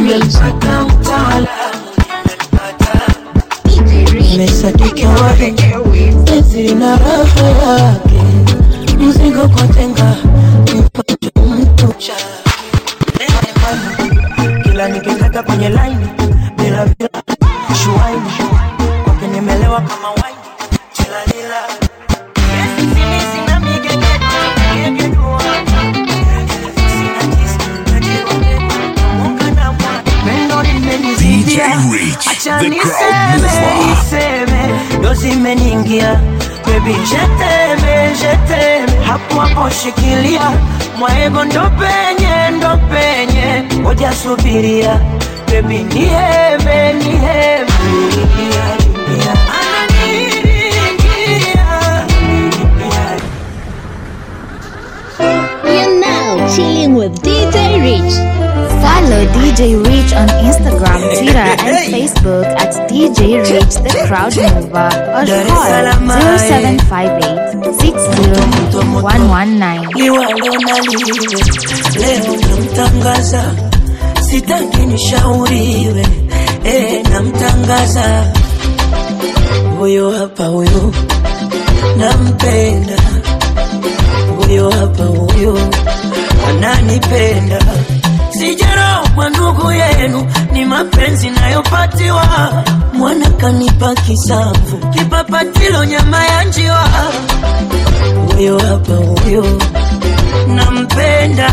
nimempata mtaalamu nimesadiki wahi penzi lina raha yake mzigo kwa tenga nipate mtucha kila nikitaka kwenye laini bila bila shuaini kwake nimelewa kama waini tilalila DJ Rich, the crowd mover. niseme ndo zimeniingia bebi jeteme jeteme hapo hapo shikilia mwaego ndo penye ndo penye ngoja subiria bebi niheme niheme You're now chilling with DJ Rich. Follow DJ Rich on Instagram, Twitter, and Facebook at DJ Rich the Crowd Mover or call 0758 60119. liwalo na liwe leo namtangaza sitaki nishauriwe eh, namtangaza huyo hapa huyo nampenda huyo hapa huyo ananipenda sijarogwa ndugu yenu ni mapenzi nayopatiwa mwana kanipa kisamvu kipapatilo nyama ya njiwa huyo hapa huyo nampenda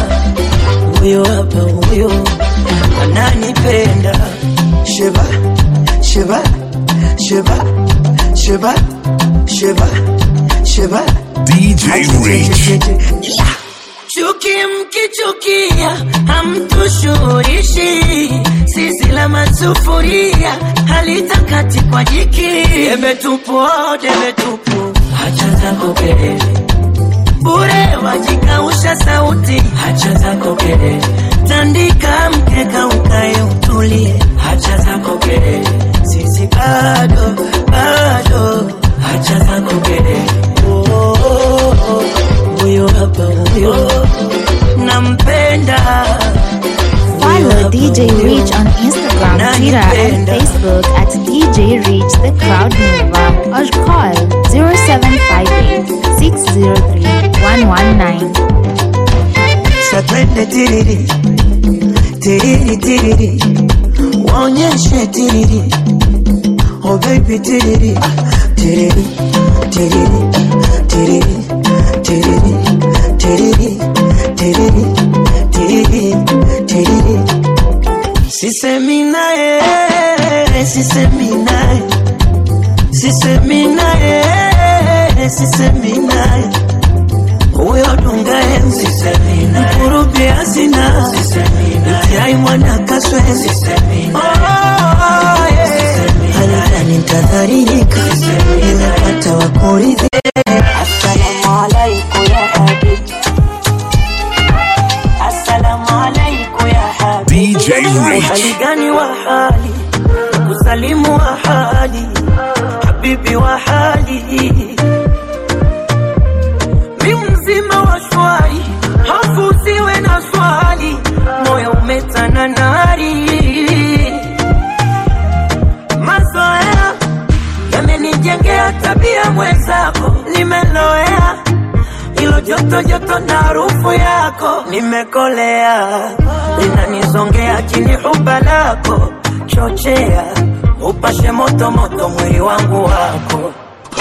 huyo hapa huyo ananipenda sheba sheba sheba sheba sheba sheba DJ Rich. chuki mkichukia hamtushurishi sisi la masufuria halitakati kwa jiki debe tupu oh, debe tupu hacha zako kelele bure wajikausha sauti hacha zako kelele tandika mkeka ukae utulie hacha zako kelele sisi bado bado hacha zako kelele oh, oh, oh. huyo hapa huyo nampenda Follow DJ Rich on Instagram, Twitter, and Facebook at DJ Rich the Crowd Mover or call 0758 603 119. Satwende tiriri tiriri tiriri waonyeshe tiriri oh baby tiriri tiriri tiriri tiriri tiriri tiriri tiriri tiriri tiriri sisemi naye sisemi naye sisemi naye sisemi naye huyo dunga enzi mkurubi asina mtiai mwana kaswezi halidani ntadharirika nimepata wakuridhi Assalamu alaikum ya habibi Assalamu alaikum ya habibi DJ Rich. Hali gani wa hali kusalimu wa hali habibi wa hali mi mzima wa shwari hafu usiwe na swali moyo umetana nari mazoea yamenijengea tabia mwenzako nimeloea ilo joto joto na harufu yako nimekolea linanizongea chini huba lako chochea upashe moto moto mwili wangu wako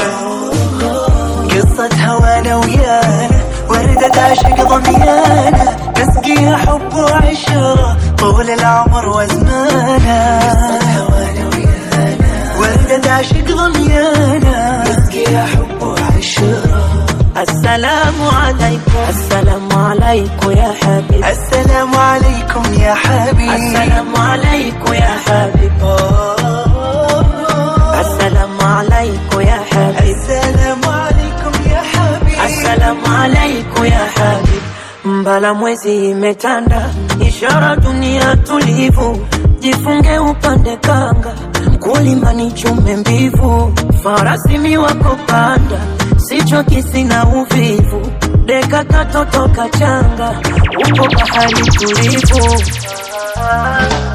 قصة هوانا ويانا وردة عشق ضميانا نسقيها حب وعشرة طول العمر وزمانا قصة هوانا ويانا وردة عشق ضميانا نسقيها حب وعشرة السلام عليكم السلام عليكم يا حبيبي السلام عليكم يا حبيبي السلام عليكم يا حبيبي السلام عليكم يا حبيبي السلام عليكم يا حبيبي السلام عليكم يا حبيبي mbala mwezi imetanda ishara dunia tulivu jifunge upande kanga mkulima ni chume mbivu farasi miwako panda sicho kisina uvivu deka katoto kachanga uko bahari tulivu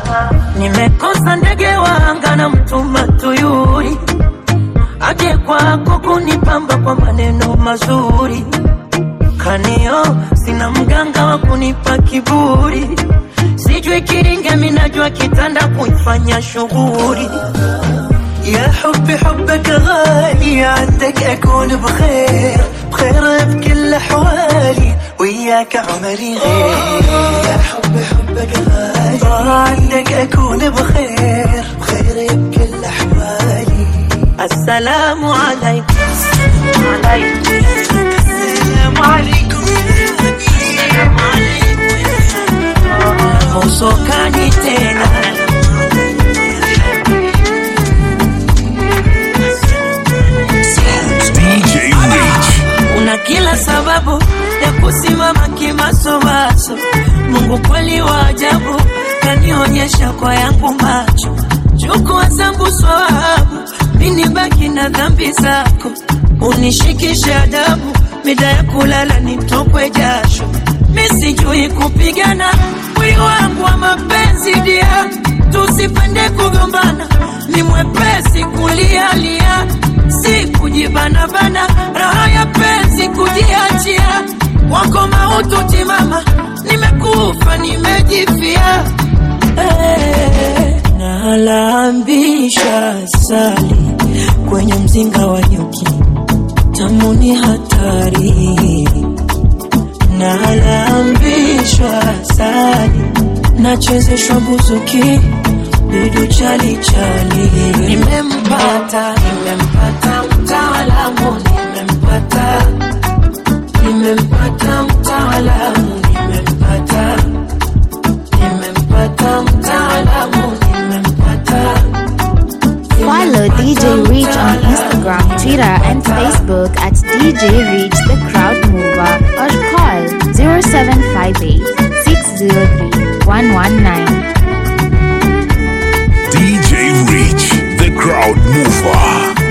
nimekosa ndege wanga na mtuma tuyuri aje kwako kunipamba kwa maneno mazuri kanio sina mganga wa kunipa kiburi sijui kiringe minajua kitanda kuifanya shughuri يا حبي حبك غالي عندك أكون بخير بخير بكل أحوالي وياك عمري غير يا حبي حبك غالي عندك أكون بخير بخير بكل أحوالي assalamu alaikum السلام عليكم mosokani tena DJ Rich. una kila sababu ya kusimama kimasomaso mungu kweli wa ajabu kanionyesha kwa yangu macho chukua zangu swahabu mini baki na dhambi zako unishikishe adabu mida ya kulala nitokwe jasho misijui kupigana mwili wangu wa mapenzi dia tusipende kugombana ni mwepesi kulialia si kujibanabana raha ya penzi kujiachia wako mautu timama nimekufa nimejifia Eh, nalambisha sali kwenye mzinga wa nyuki tamuni hatari nalambishwa sali nachezeshwa buzuki bidu chali chali nimempata nimempata mtaalamu nimempata nimempata mtaalamu nimempata nimempata mtaalamu nimempata Follow DJ Reach on Instagram, Twitter, and Facebook at DJ Reach the Crowd Mover or call 0758 603 119. DJ Rich, the crowd mover.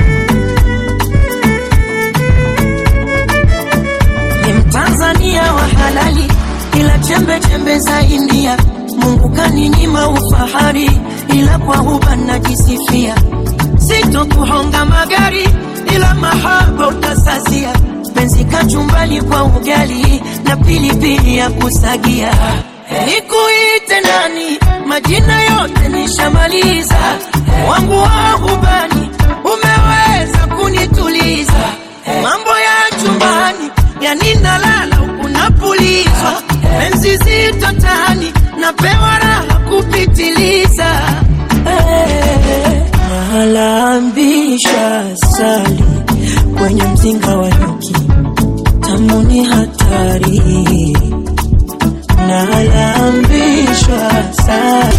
ni mtanzania wa halali ila chembe chembe za india mungu kaninyima ufahari ila kwa huba najisifia sitokuhonga magari ila mahaba utasasia penzi kachumbali kwa ugali na pilipili ya kusagia nikuite nani majina yote nishamaliza wangu wa hubani umeweza kunituliza mambo ya chumbani yani nalala huku napulizwa penzi zito tani napewa raha kupitiliza Eh, nalambisha sali kwenye mzinga wa nyuki tamuni hatari nalambishwa sali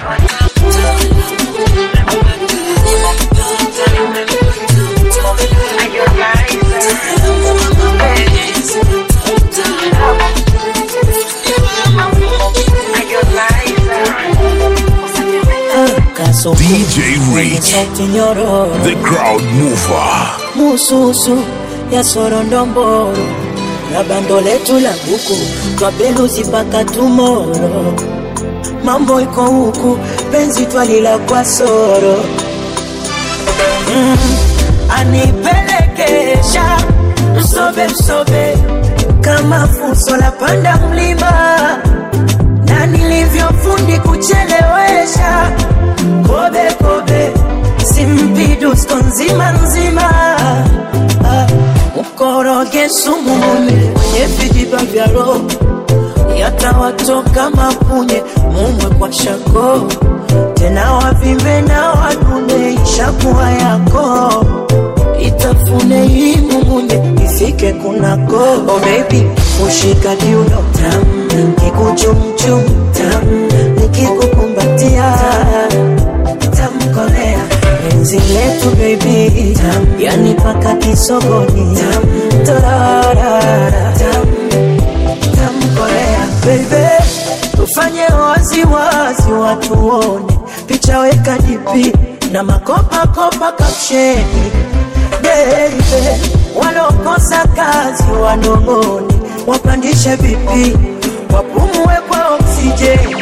Kaso DJ Rich, sauti nyororo the crowd mover. mususu ya sorondomboro na bando letu la buku twapeluzi mpaka tumoro mambo iko huku penzi twalila kwa soro mm, anipelekesha msobe msobe kama fuso la panda mlima na nilivyofundi kuchelewesha kobe kobe simpidusko nzima nzima Ah, mkoroge sumu mume kwenye vijiba vya roho yatawatoka mapunye mumwe kwa shako tena wavimbe na wadune ishakuwa yako itafune hii mumunye ifike kunako oh baby ushika kiuno tam kikuchumchum tam nikikukumbatia tamkolea penzi letu baby tam yani paka kisogoni tam torarara tam tamkolea baby tufanye wazi wazi watuone picha weka dipi na makopa kopa kapsheni baby walokosa kazi wanong'one wapandishe vipi wapumue kwa oksijeni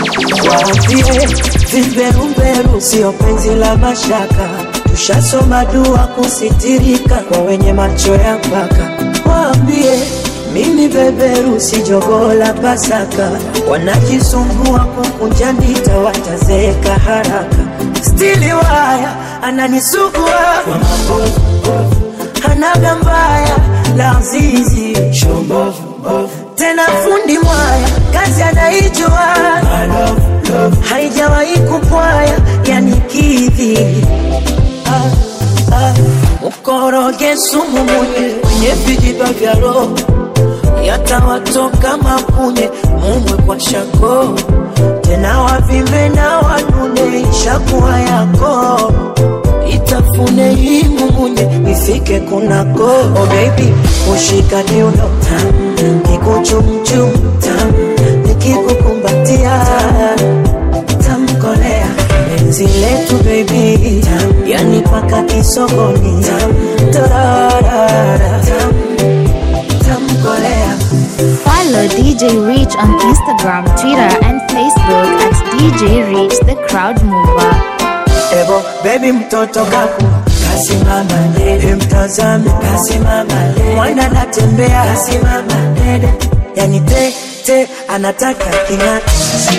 waambie vimberumberu sio penzi la mashaka tushasoma dua kusitirika kwa wenye macho ya mpaka waambie mimi beberu si jogoo la pasaka wanajisumbua kukunja ndita watazeeka haraka stili waya ananisugua kwa mabovu hanaga mbaya la zizi tena fundi mwaya kazi anaijua haijawahi kupwaya yani kidhi ah, ah. mkoroge sumu munye kwenye vijiba vya roho yatawatoka mapunye mumwe kwa shako tena wavimbe na wanune ishakuwa yako itafune hii mumunye ifike kunako oh baby ushika kiuno tam kikuchumchum tam nikikukumbatia tamkolea penzi letu baby tam yani paka kisogoni tam tararara tam tamkolea Follow DJ Rich on Instagram, Twitter, and Facebook at DJ Rich the Crowd Mover. Ebo baby mtoto kaku kasimama dede, mtazame kasimama dede, mwana anatembea kasimama dede, yani te te anataka king'ata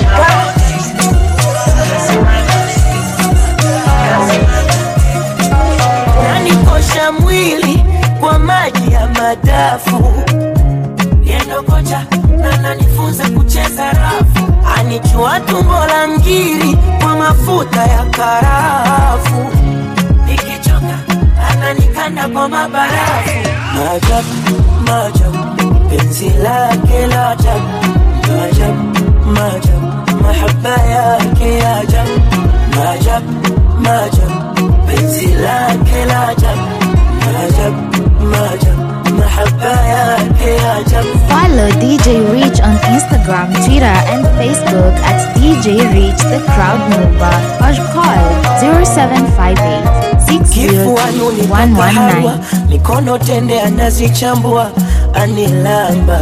nanikosha mwili kwa maji ya madafu yendo kocha na nanifunza kucheza rafu anichua tumbo la ngiri kwa mafuta ya karafu nikichoka ananikanda kwa mabarafu maajabu maajabu penzi lake la ajabu maajabu maajabu mahaba yake ya ajabu maajabu maajabu penzi lake la ajabu maajabu maajabu mahaba yake ya ajabu Follow DJ Rich on Instagram, Twitter, and Facebook at DJ Rich the Crowd Mover or call 0758 kifuani unipaka hawa 603 mikono tende anazichambua anilamba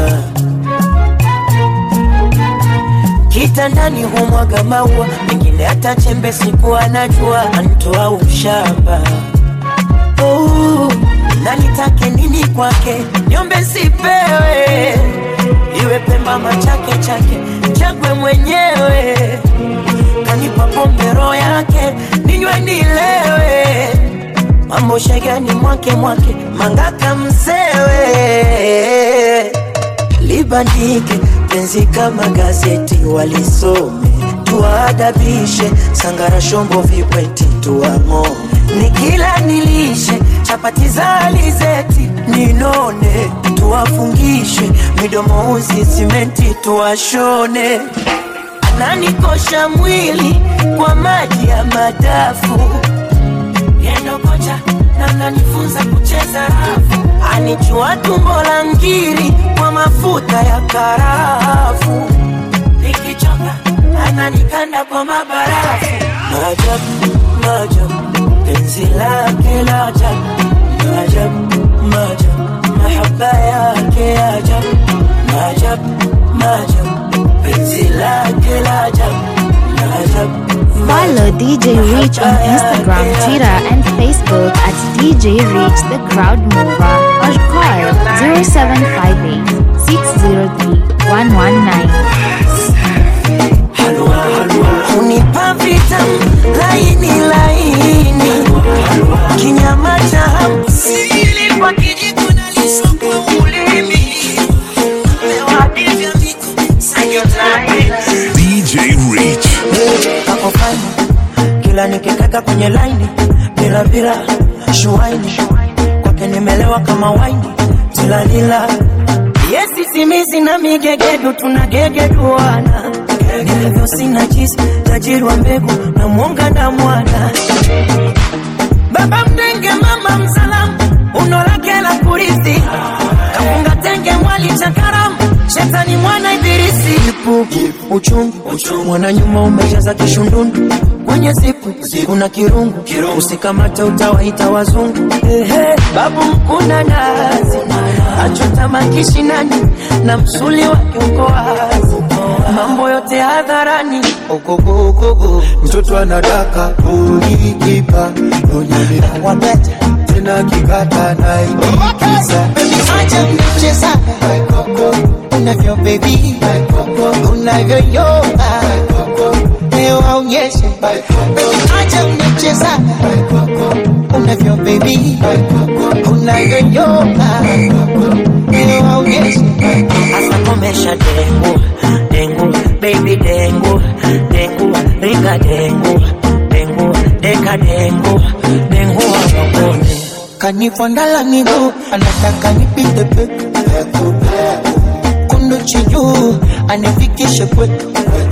kitandani humwaga maua mengine hata chembe siku anajua antoa ushamba oh, na nitake nini kwake nyombe sipewe iwe pemba machake chake chagwe mwenyewe kanipa pombe roho yake ninywe nilewe mambo shegani mwake mwake mangaka msewe libandike penzi kama gazeti walisome tuwaadabishe sangara shombo vipweti tuang'o nikila nilishe chapati za alizeti ninone tuwafungishe midomo uzi simenti tuwashone ananikosha mwili kwa maji ya madafu yendo kocha na nanifunza kucheza rafu anichua tumbo la ngiri kwa mafuta ya karafu nikichoka ananikanda kwa mabarafu maajabu maajabu penzi lake la ajabu maajabu maajabu mahaba yake ya ajabu maajabu maajabu penzi lake la ajabu maajabu Follow DJ Rich on Instagram, Twitter, and Facebook at DJ Rich the Crowd Mover or call 0758 603 119. unipa vitamu laini laini kinyama cha hamu sili kwa kijiko na liso kwa ulimi mewadivya miko sayotlaini DJ Rich. kako fani kila nikikaka kwenye laini bila bila shuaini kwake nimelewa kama waini tilalila yesi simizi na migegedu tunagegeduana nilivyo sina jisi tajiri wa mbegu na mwonga na mwana baba mdenge mama msalamu uno lake la kurithi kafunga tenge mwali cha karamu shetani mwana ibilisi ipu uchungu mwana nyuma umejaza kishundundu kwenye zipu kuna kirungu usikamate utawaita wazungu Ehe, babu mkuna nazi achota makishinani na msuli wake uko wazi mambo yote hadharani ogogogogo mtoto anadaka ulikipa unyelea wabete tena kikata naikiza acha mchezaga unavyo bebi unavyoyoga leo aonyeshe acha mchezaga unavyo bebi unavyoyoga leo aonyeshe hasa komesha dengu dengu baby dengu dengu ringa dengu dengu deka dengu dengu wawakone kanifondala miguu anataka nipite peku kunduchi juu anifikishe kwetu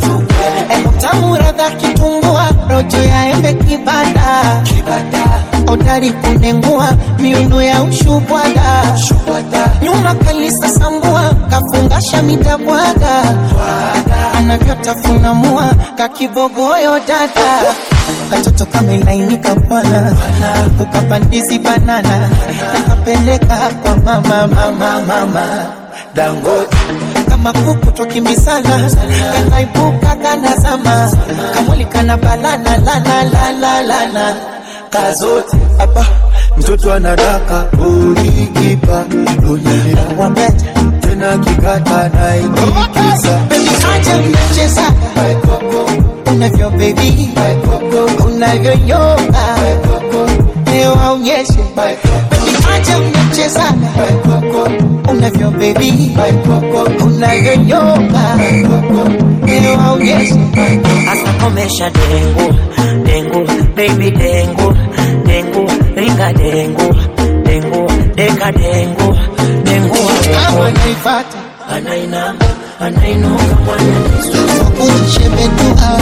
tamu radha kitumbua rojo ya embe kibada odari kunengua miuno ya ushubwada nyuma kalisa sambua kafungasha mitabwaga anavyotafunamua kakibogoyo dada katoto kamelainika bwana ukapandizi banana nakapeleka kwa mama mama mama dangote kama kuku twakimbisana kanaibuka kanazama kamwili kana balana lana lana lana kazote hapa mtoto anadaka ulikipa unyelea wabete tena kikata naikiza acha mchezaga unavyo bebi unavyoyoga leo aonyeshe acha mchezaga unavyo bebi unavyoyoga leo aonyeshe hasa komesha dengu dengu baby dengu dengu ringa dengu dengu deka dengu dengu kama wawakone naifata anainama anainuka mwana unishebetua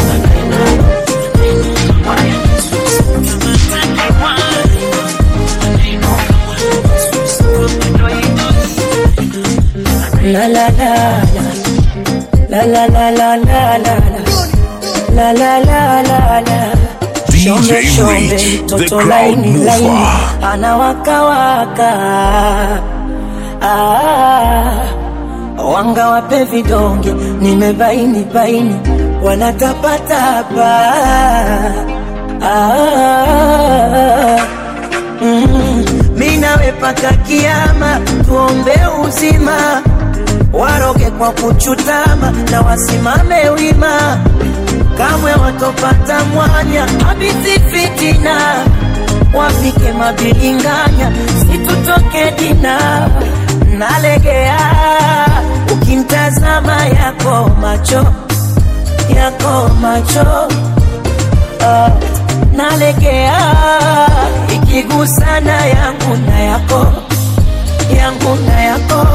La la la la la la la la la la la la la la la Shombe DJ shombe Rich, the mtoto crowd laini laini mover. anawakawaka ah, wanga wape vidonge nimebaini baini wanatapatapa ah, mm, mi nawe paka kiama tuombe uzima waroge kwa kuchutama na wasimame wima kamwe watopata mwanya habisi fitina wafike mabilinganya situtoke dina nalegea ukimtazama yako macho yako macho Ah, nalegea ikigusana yangu na yako yangu na yako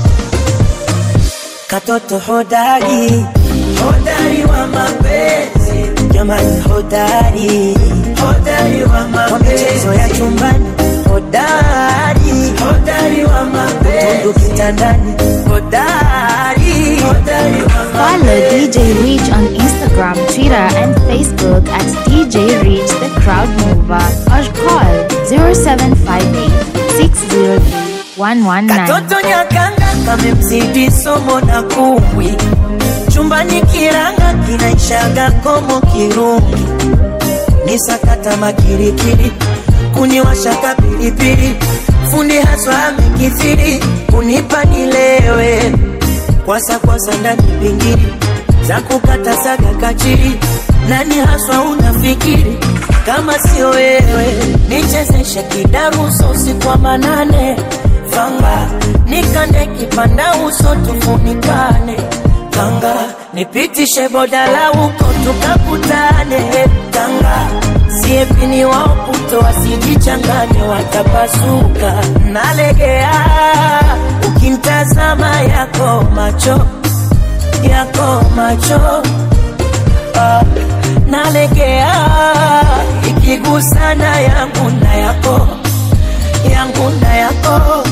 katoto hodari hodari wa mapenzi jamani hodari hodari wa mapenzi michezo ya chumbani hodari hodari wa mapenzi tundu kitandani hodari hodari wa Follow DJ Reach on Instagram, Twitter, and Facebook at DJ Reach the Crowd Mover or call 0758 603 119. Katoto nyakanga kamemzidi somo na kumbwi chumbani kiranga kinaishaga komo kirungi ni sakata makirikiri kuniwashaka pilipili fundi haswa amekithiri kunipa nilewe kwasa kwasa ndani pingiri za kukata saga kachiri nani haswa unafikiri kama sio wewe nichezeshe kidaruso usiku wa manane fanga nikande kipanda uso tufunikane kanga nipitishe bodala huko tukakutane kanga siepini waoputo wasijichanganye watapasuka nalegea ukimtazama yako macho yako macho ah, nalegea ikigusana yangu na yako yangu na yako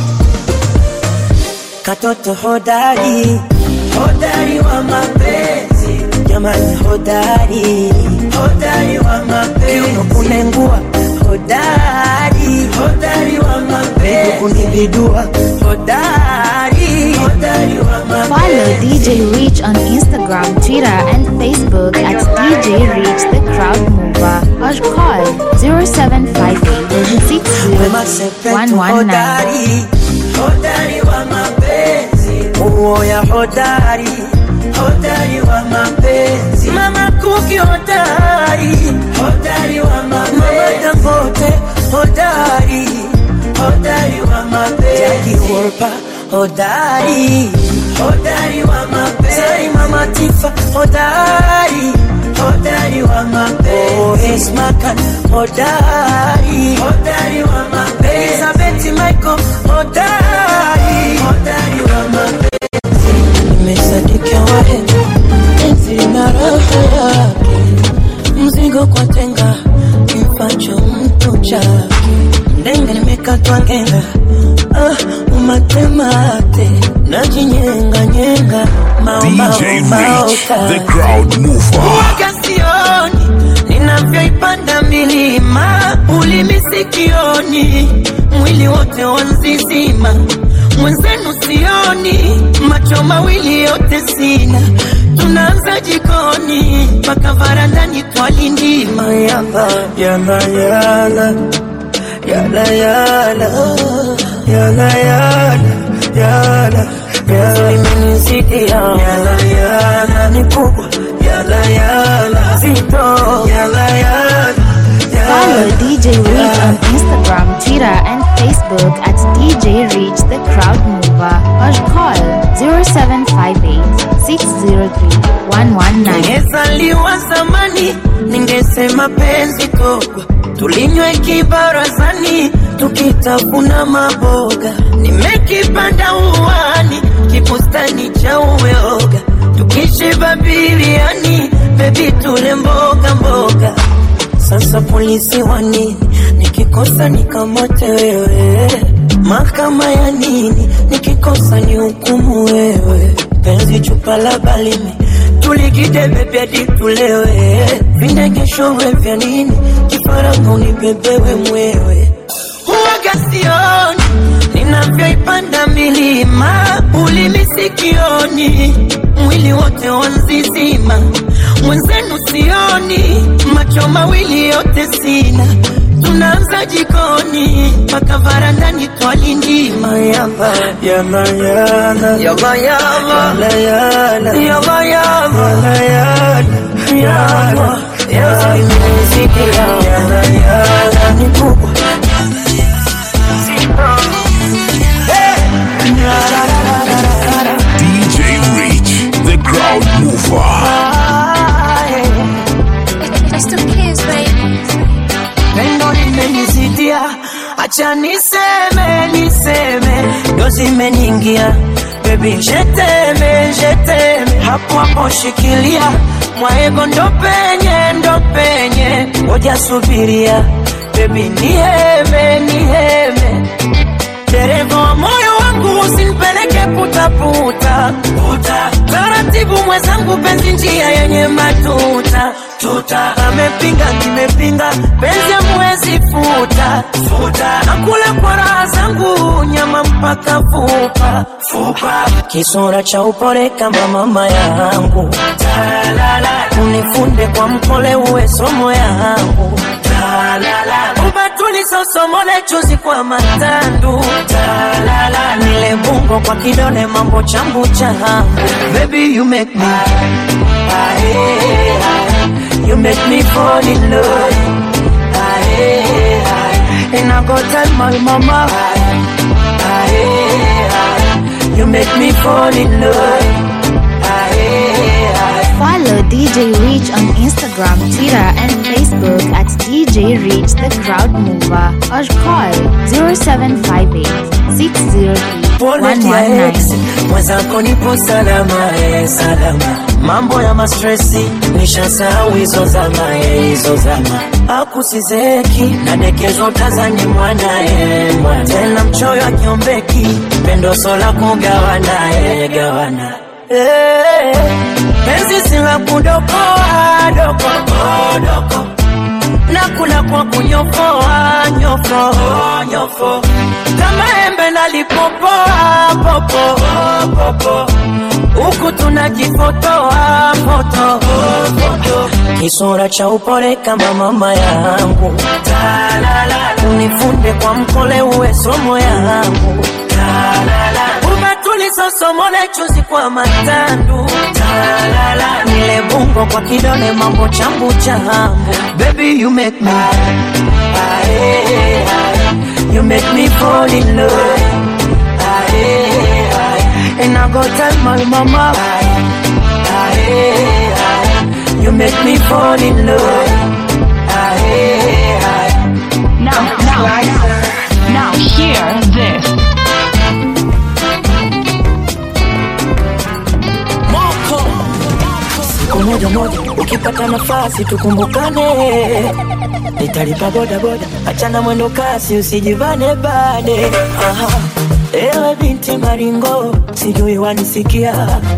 katoto hodari hodari wa mapenzi jamani hodari hodari wa mapenzi Kiuno kunengua hodari hodari wa mapenzi kunibidua hodari hodari wa mapenzi Follow DJ Reach on Instagram, Twitter, Facebook at DJ Reach the Crowd Mover or call 0758 Wema Sepetu 60119. hodari, hodari wa mapenzi, uoya hodari, hodari wa mapenzi, mama Kuki hodari, hodari wa mapenzi, mama Dangote hodari, hodari wa mapenzi, Jackie Wolper hodari, hodari wa mapenzi, Sai mama Tifa hodari, hodari wa mapenzi, oh, Esma Khan hodari, hodari wa mapenzi, Elizabeth Michael hodari, hodari wa mapenzi, nimesadika wahenga enzi na raha yake, mzigo kwa tenga kifacho mtu chake, mdenga nimekatwa ngenga ah, umatemate najinyenga nyenga DJ Reach, the crowd mover. Waga sioni ninavyoipanda milima, ulimi sikioni, mwili wote wanzizima, mwenzenu sioni, macho mawili yote sina, tunaanza jikoni mpaka varandani twalindima yala yala yala yala yala yala yala yala imenisikia yala yala ni kubwa yala yala zito yala yala Follow DJ Reach on Instagram, Twitter, and Facebook at DJ Reach the Crowd Mover or call 0758 603 119. Ningezaliwa zamani, ningesema penzi togwa, tulinywe kibarazani, tukitafuna maboga. Nimekipanda uwani, kibustani cha uyoga, tukishiba biriani, bebi tule mboga mboga. Sasa polisi wa nini? Nikikosa nikamate wewe, mahakama ya nini? Nikikosa ni hukumu wewe, penzi chupa la balimi tulikidebe vyadi tulewe, vindegeshowe vya nini? Kifaranga unibebewe mwewe, huwaga sioni ninavyoipanda milima, ulimi sikioni, mwili wote wanzizima, mwenzenu sioni, macho mawili yote sina, tunaanza jikoni mpaka varandani twalindima yala yala yala yala yala yala yala yala yala yala yala imenisikia yala yala ni kubwa DJ Reach, the crowd mover. pendo limenizidia, acha niseme niseme, ndo zimeniingia bebi, jeteme jeteme, hapo hapo shikilia mwaego, ndo penye ndo penye, ngoja subiria bebi, niheme niheme dereva wa moyo wangu usinipeleke putaputa puta. Taratibu mwenzangu, penzi njia yenye matuta tuta. Amepinga nimepinga, penzi amwezi futa futa. Nakula kwa raha zangu, nyama mpaka fupa fupa. Kisura cha upole kama mama yangu, talala. Unifunde kwa mkole, uwe somo yangu, talala. Ubatuli sosomole chuzi kwa matandu talala nile bungo kwa kidole mambo chambu changu baby you make me aye, aye. you make me fall in love aye, aye. and I go tell my mama aye, aye, aye. you make me fall in love aye, aye. Follow DJ Reach on Instagram, Twitter, and Facebook at DJ Reach the Crowd Mover or call 0758 603 Pole dia ex 119. mwenzako nipo salama eh, salama mambo ya mastresi nishasahau hizo zama eh, hizo zama akusizeki nadekezwa tazani mwana eh, mwana tena mchoyo akiombeki pendo sola kugawana eh, gawana eh, penzi sila kudokoa dokoa doko nakula kwa kunyofoa nyofo nyofo kama embe nalipopoa popo popo huku huku tunajifotoa foto kisura cha upole kama mama yangu unifunde kwa mkole uwe somo yangu umetulisosomole chuzi kwa matandu nile bungo kwa kidole mambo chambu chambu baby you make me aye, aye. you make me fall in love aye, aye. and I go tell my mama aye, aye, aye. you make me fall in love aye, aye. Now, now, now, hear this. siku moja moja ukipata nafasi tukumbukane nitalipa bodaboda achana mwendo kasi usijivane bade Aha. ewe binti maringo sijui wanisikia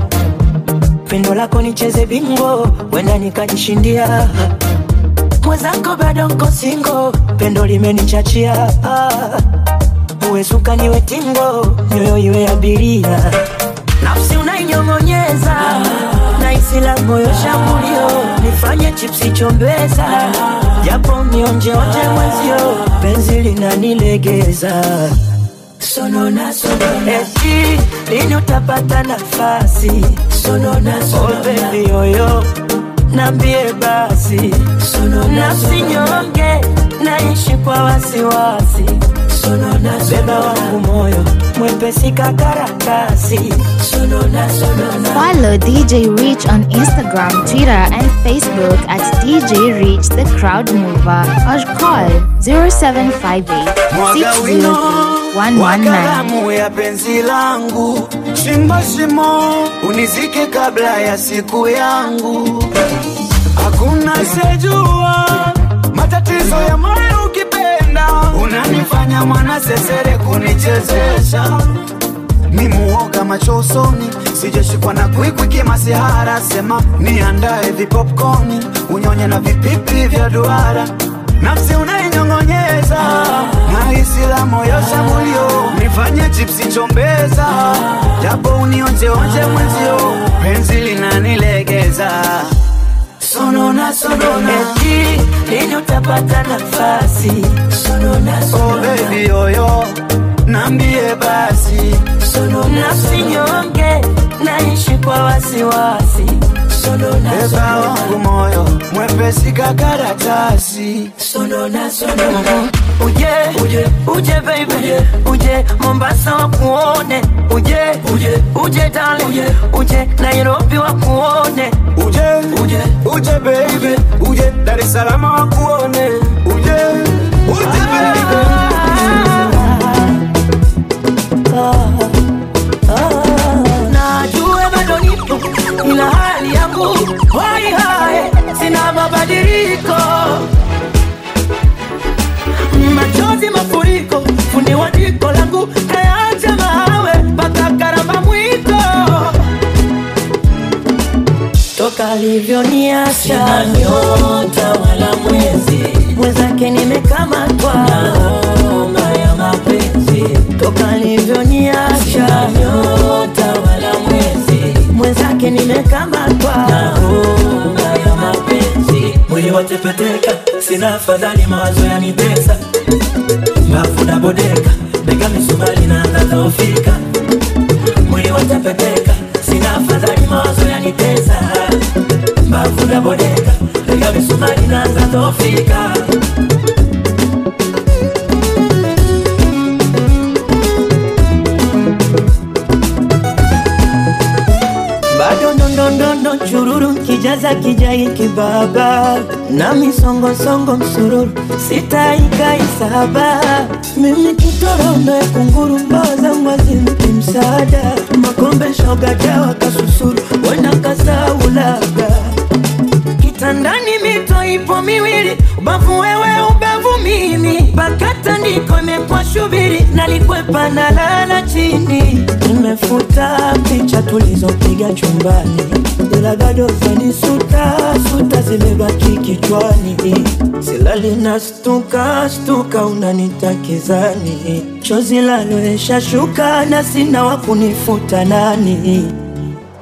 pendo lako nicheze bingo wenda nikajishindia mwenzako bado nko singo pendo limenichachia Ah. uwe suka niwe tingo nyoyo iwe abiria nafsi unainyong'onyeza na isila moyo shambulio nifanye chipsi chombeza japo mionjeonje mwezio penzi linanilegeza sonona sonona eti lini utapata nafasi sonona sonona oh, baby yoyo nambie basi nafsi nyonge naishi kwa wasiwasi sonona beba wangu moyo mwepesi kakaratasi sonona sonona Follow DJ Rich on Instagram, Twitter, and Facebook at DJ Rich the Crowd Mover or call 0758 Mwaga wino 603 wa 119. kalamu ya penzi langu, shimo shimo unizike kabla ya siku yangu. Hakuna sejua matatizo ya moyo ukipenda, unanifanya mwana sesere kunichezesha mi muoga macho usoni, sijashikwa na kwikwi masihara, sema niandae vipopcorni, unyonye na vipipi vya duara, nafsi unainyong'onyeza na isila moyo shambulio, nifanye chipsi chombeza, japo unionjeonje mwenzio, penzi linanilegeza sonona sonona eti lini utapata nafasi sonona oh sonona baby yoyo, nambie basi nafsi nyonge naishi kwa wasiwasi sonona beba sonona wangu moyo mwepesi kakaratasi sonona sonona uje uje uje baby uje uje Mombasa wakuone uje uje uje darling uje uje Nairobi wakuone uje uje uje baby uje Dar es Salaam wakuone uje uje baby najue bado nipo ila hali yangu hoi hai sina mabadiliko machozi mafuriko fundi wa jiko langu kayaacha mawe mpaka karamba mwiko toka alivyoniacha nyota wala mwezi mwenzake nimekamatwa homa ya mapenzi toka alivyoniacha nyota wala mwezi mwenzake nimekamatwa homa ya mapenzi mwili watepeteka sina afadhali mawazo yanitesa mbavu nabodeka bega misumari na nadhoofika mwili watepeteka sina afadhali mawazo yanitesa mbavu nabodeka bega misumari na nadhoofika bado ndondondondo chururu kijaza kijai kibaba na misongosongo msururu sitaikaisaba mimi kitorondo ya kunguru mbawa zangu hazimpi msaada makombe shoga jawa kasusuru wena kasaulaga kitandani mito ipo miwili ubavu wewe ubavu mimi pakata ndiko imekuwa shubiri nalikwepa na lala chini nimefuta picha tulizopiga chumbani ila bado zanisuta suta zimebaki kichwani silali na stuka stuka unanitakizani chozi laloesha shuka na sina wa kunifuta nani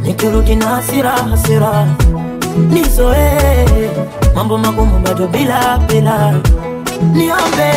nikirudi na hasira hasira nizoe mambo magumu bado bila bila niombe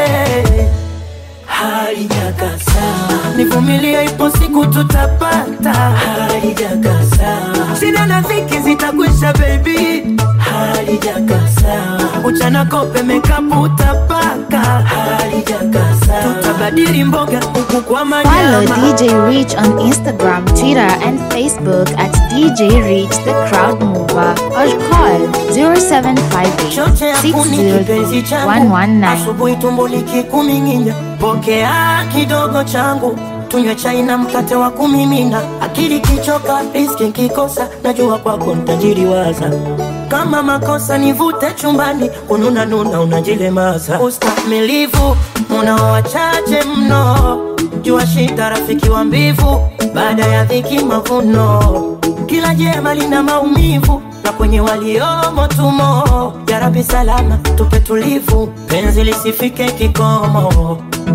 halijakasa nivumilie ipo siku tutapata halijakasa shida na dhiki zitakwisha bebi halijakasa uchana kope mekapu utapaka halijakasa tutabadili mboga huku kwa Follow manyama DJ Rich on Instagram, Twitter, and Facebook at DJ Rich the Crowd Mover or call 0758 choche yakuni kipenzi changu 603 asubuhi tumbo likikuming'inya pokea kidogo changu tunywe chai na mkate wa kumimina akili kichoka riski nkikosa najua kwako ntajiriwaza kama makosa nivute chumbani ununa nuna unajilemaza ustamilivu munao wachache mno jua shida rafiki wa mbivu baada ya dhiki mavuno kila jema lina maumivu na kwenye waliomo tumo jarabi salama tupe tulivu penzi lisifike kikomo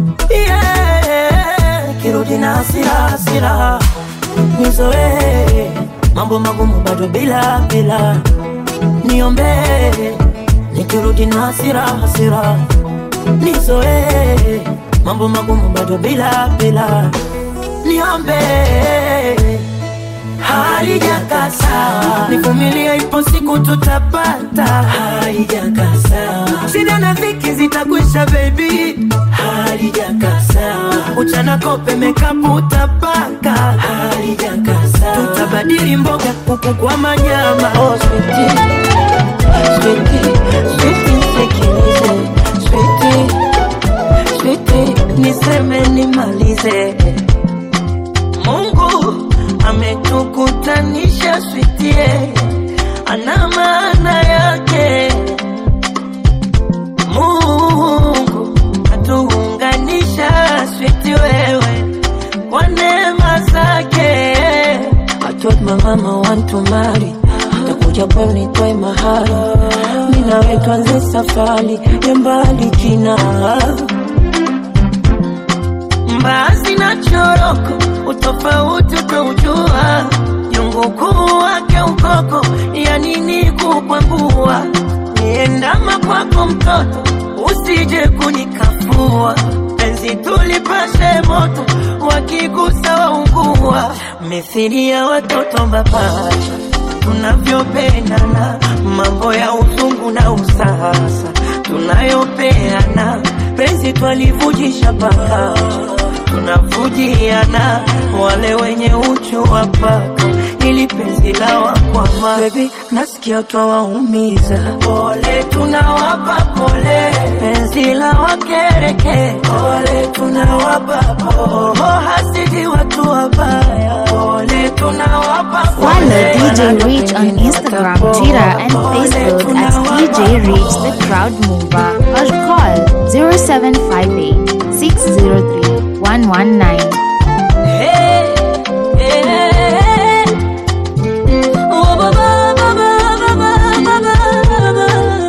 yeah, kirudi na hasira hasira nizoe mambo magumu bado bila bila niombe nikirudi na hasira hasira nizoe mambo magumu bado bila bila niombe halijakasa nivumilie ipo siku tutapata halijakasa shida na dhiki zitakwisha bebi halijakasa uchana kope mekapu utapaka halijakasa tutabadili mboga kuku kwa manyama oh, sweetie. Sweetie, sweetie, sikilize. Sweetie, sweetie, niseme nimalize Mungu ametukutanisha switie, ana maana yake. Mungu atuunganisha switi wewe kwa neema zake. I told my mama want to marry takuja kwenu nitoe mahari, mimi nawe tuanze safari ya mbali jina mbaazi na choroko, utofauti utaujua, jungu kuu wake ukoko, ya nini kukwangua, niendama kwako mtoto, usije kunikafua, penzi tulipashe moto, wakigusa waungua, mithili ya watoto mapacha tunavyopendana, mambo ya uzungu na usasa tunayopeana, penzi twalivujisha paka tunavujiana, wale wenye uchu wa paka ili penzi la wakwama. Baby, nasikia twawaumiza, pole tunawapa pole, penzi la wakereke, pole tunawapa pole, hasidi watu wabaya, pole tunawapa pole. Follow DJ Rich on Instagram, Twitter, and Facebook at DJ Rich the Crowd Mover or call 0758 603 119. Hey, hey, oh, ba, ba, ba, ba, ba, ba, ba, ba,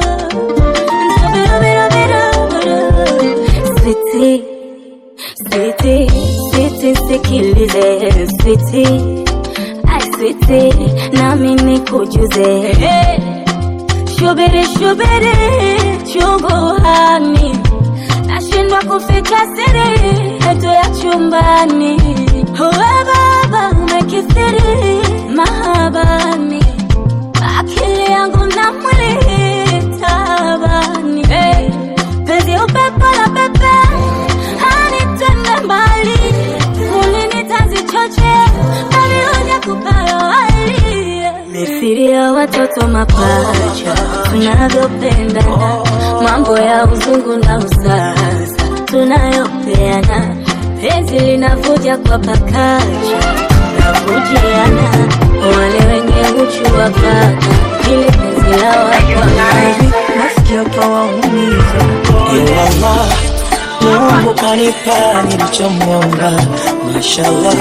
ba. Sweetie, sweetie, sweetie, sikilize sweetie, ai sweetie, nami nikujuze Hey, shubiri shubiri chungu hani nashindwa kufika siri yetu ya chumbani uwe baba umekithiri mahabani akili yangu na mwili tabani hey. penzi upepo la pepe hanitende mbali mulini tazichoche bali huja kupayo hali mithili ya watoto mapacha tunavyopendana mambo ya uzungu na usasa tunayopeana penzi linavuja kwa pakacha navujiana wale wenye uchu wa paka ili penzi la wakwama nasikia twawaumiza, ila Allah Mungu kanipa nilichomwomba, mashallah,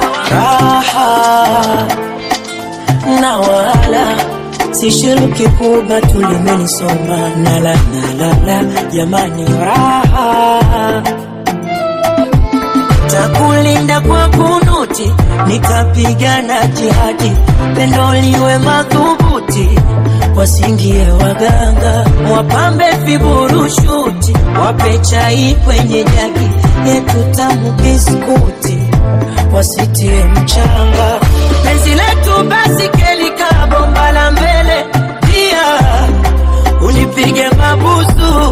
raha na wala sishiriki kuba tulimenisoma nala nalala, jamani, raha takulinda kwa kununa magoti, nikapigana jihadi, pendo liwe madhubuti, wasingie waganga, wapambe viburushuti, wape chai kwenye jagi yetu tamu biskuti, wasitie mchanga, penzi letu basi kelika bomba la mbele, pia unipige mabusu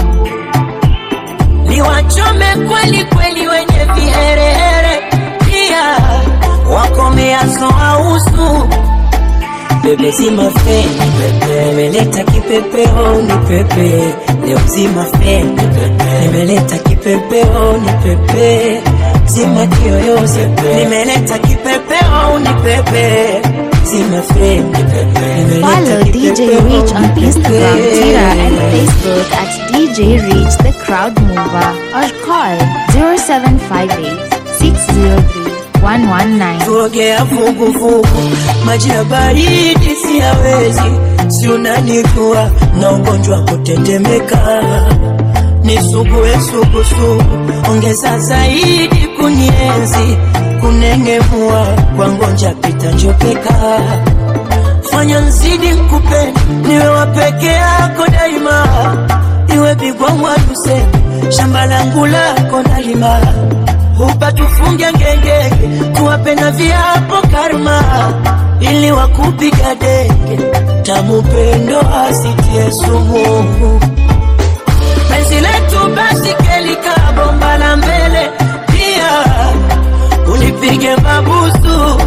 niwachome kweli kweli wenye viherehere, pia wakomeazo ausu bebe zima feni pepe, nimeleta kipepeo ni pepe leo zima feni pepe, nimeleta kipepeo ni pepe zima kiyoyozi nimeleta kipepeo ni pepe zima feni pepe nimeleta Follow DJ kipepeo Reach on ni Instagram, pepe. Twitter, and Facebook at DJ Reach the Crowd Mover or call 0758 603 119. tuogea vuguvugu, maji ya baridi siyawezi, si unanijua na ugonjwa wa kutetemeka, nisugue sugusugu, ongeza zaidi kunienzi, kunengemua kwa ngonja pita njopeka, fanya nzidi nkupende, niwe wa peke yako daima, iwe bigwa mwaduse, shamba langu lako nalima hupa tufunge ngengenge, tuwape na viapo karma, ili wakupiga denge, tamu pendo asitie sumu. Penzi letu basi kelika bomba la mbele, pia unipige mabusu,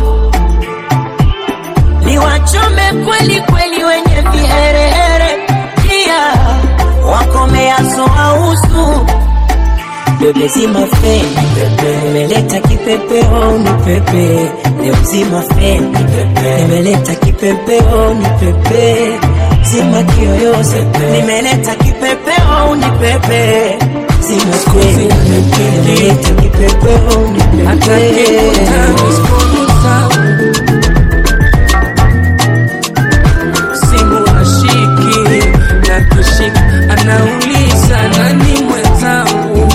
niwachome kweli kweli wenye viherehere, pia wakomeazo ausu bebe zima feni pepe, nimeleta kipepeo ni pepe leo zima feni pepe, nimeleta kipepeo ni pepe zima kiyoyozi nimeleta kipepeo ni pepe zima feni pepe, nimeleta kipepeo ni pepe simu ashiki na kishika anauliza nani mwenzangu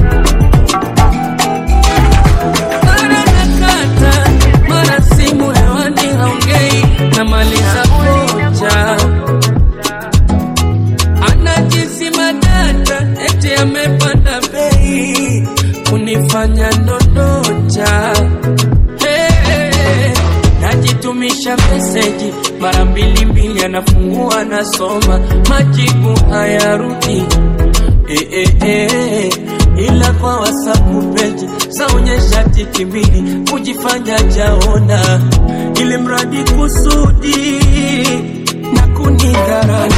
mara nakata mara simu hewani haongei na maliza koja anajizima data eti amepanda bei kunifanya nondoja Hey, najitumisha meseji mara mbili mbili, anafungua anasoma, majibu hayarudi eh, eh, eh, ila kwa WhatsApp peji zaonyesha tiki mbili kujifanya jaona, ili mradi kusudi na kunidhara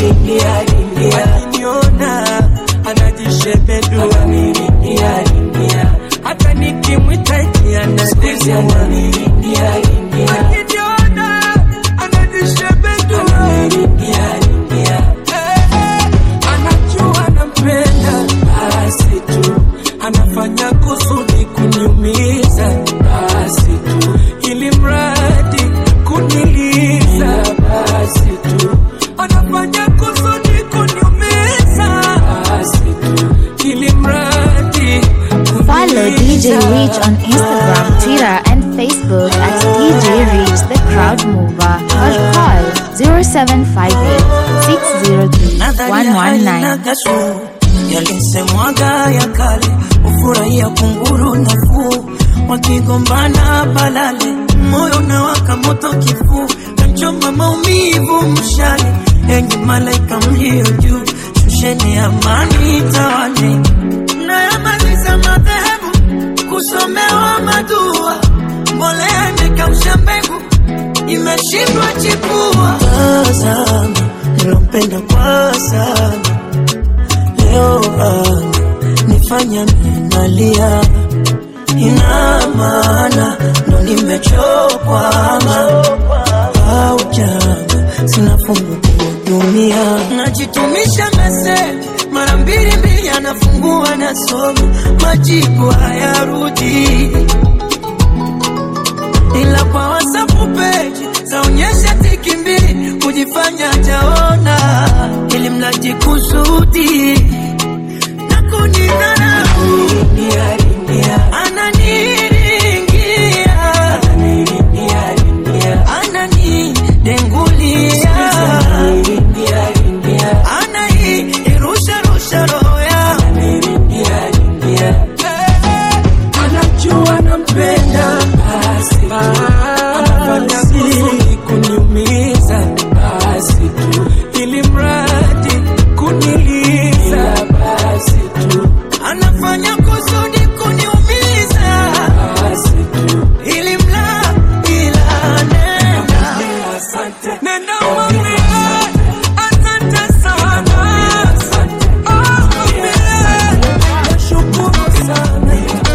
akiniona anajishebedua hata nikimwita eti anadesea akiniona anajishebedua anajua nampenda basi tu anafanya kusudi kuniumiza basi tu ili mradi kuniliza basi tu anafanya kusudi kuniumiza basi tu ili mradi Follow DJ Reach on Instagram, Twitter, and Facebook at DJ Reach the Crowd Mover or call 0758 603 119. kasuu yalisemwaga ya kale ufurahia kunguru nafuu wakigombana balale moyo na waka moto kifuu kamchoma maumivu mshale enye malaika mlio juu shusheni amani tawale nayamaliza madhehebu kusomewa madua mbolea imekausha mbegu imeshindwa chipua tazama nilompenda kwa sana leo anga nifanya minalia ina maana ndo nimechokwama au janga sina fungu kuhudumia najitumisha meseji mara mbili mbili anafungua nasoma majibu hayarudi ila kwa WhatsApp page zaonyesha tiki mbili kujifanya jaona, ili mradi kusudi na kunidharau, ananiringia nenda mwambie asante sana Oh, mwambie nashukuru sana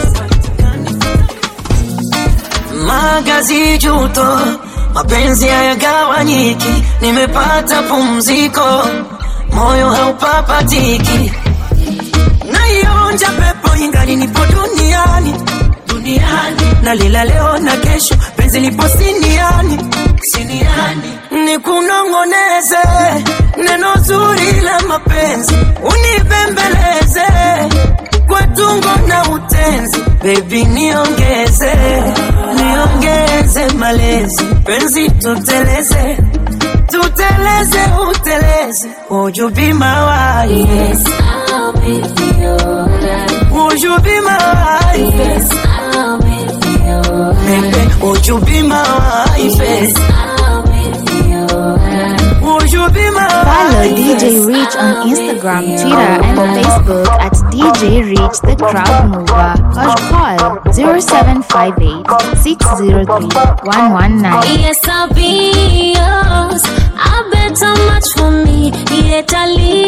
magazi juto, mapenzi hayagawanyiki, nimepata pumziko, moyo haupapatiki, naionja pepo ingali nipo duniani duniani, nalila leo na kesho, penzi lipo siniani siniani, nikunong'oneze neno zuri la mapenzi, unibembeleze kwa tungo na utenzi, baby niongeze niongeze malezi, penzi tuteleze tuteleze uteleze, would you be my wife? Yes, I'll be your Would you be my wife? Yes, I'll be your Baby, would you be my wife? Yes, I'll be your Would you be my Follow wife? DJ Reach on Instagram, Twitter, and Facebook at DJ Reach the Crowd Mover or call 0758 603 119. Yes, I'll be yours. I bet how much for me. Yet I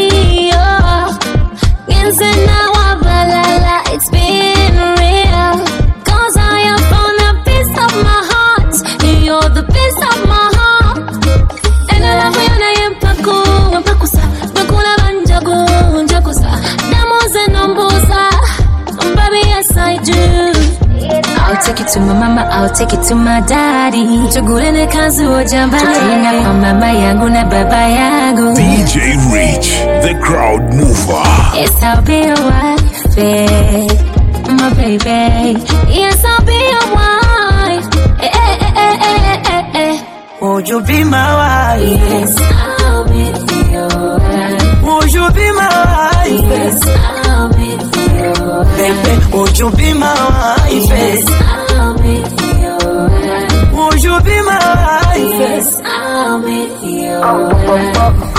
Yense na wabalala, it's been real. Cause I have found a piece of my heart. You're the piece of my heart. And I love you na yempaku, wempakusa. Bakula banjagu, njakusa. Damos and umbusa. Baby, yes I do. I'll take it to my mama, I'll take it to my daddy. Tugulene kazi ojambani. Tutaenda kwa mama yangu na baba yangu. DJ Reach, the crowd mover. Yes, I'll be your wife, eh, my baby. Yes, I'll be your wife. Eh, eh, eh, eh, eh, eh, eh. Would you be my wife? Yes, I'll be your wife. Would you be my wife? Yes, I'll be your wife. Baby, would you be my wife? Yes, I'll be your wife. Would you be my wife? Yes, I'll be your wife.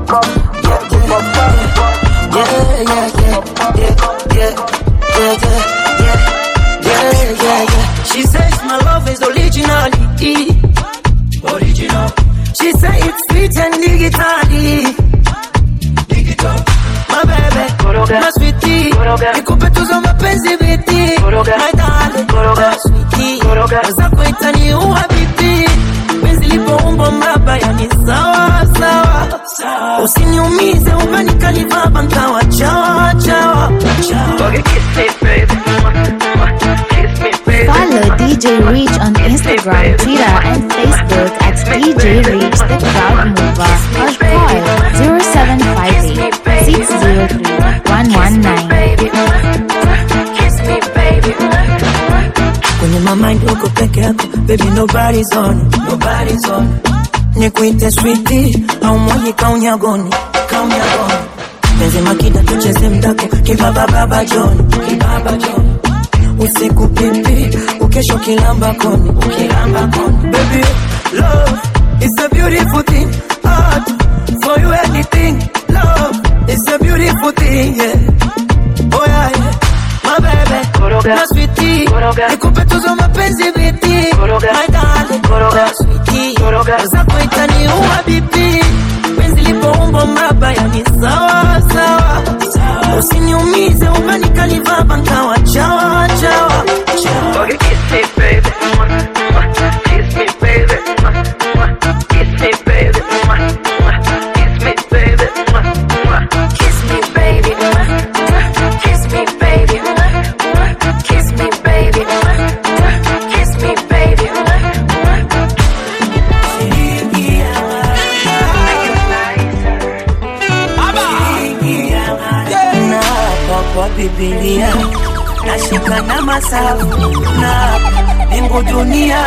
Yeah, yeah, yeah, yeah, yeah, yeah, yeah, yeah, yeah, yeah, yeah. She says my love is originality. Original. She say it's sweet and digitally. Digital. My baby, my sweetie. Nikupe tuzo mapenzi biti. My darling, my sweetie. Zako itaniua bibi. Penzi lipo umbo mraba yani sawa sawa. Usiniumize ukanikalivaba nkawa chawa chawa. Follow DJ Reach on Instagram, Twitter, and Facebook at DJ Reach the Crowd Mover or call 0758 603 119. Kwenye my mind uko peke yako, baby nobody's on, nobody's on. Nikuite sweetie au mwaji kaunyagoni, kaunyagoni. Penzi makida tucheze mdako, kibaba baba John, kibaba John. Usiku pipi, ukesho kilamba koni, ukilamba koni. Baby, love is a beautiful thing. Art for you anything. Love is a beautiful thing, yeah. Oh yeah, yeah. My baby, my sweetie, nikupe tuzo mapenzi biti, my darling, my sweetie, zako itaniua bibi, penzi lipo umbo mraba yani sawa sawa, usiniumize umenikalivaba nkawa chawa chawa chawa. na kwa Biblia nashika na masafu na mbingu dunia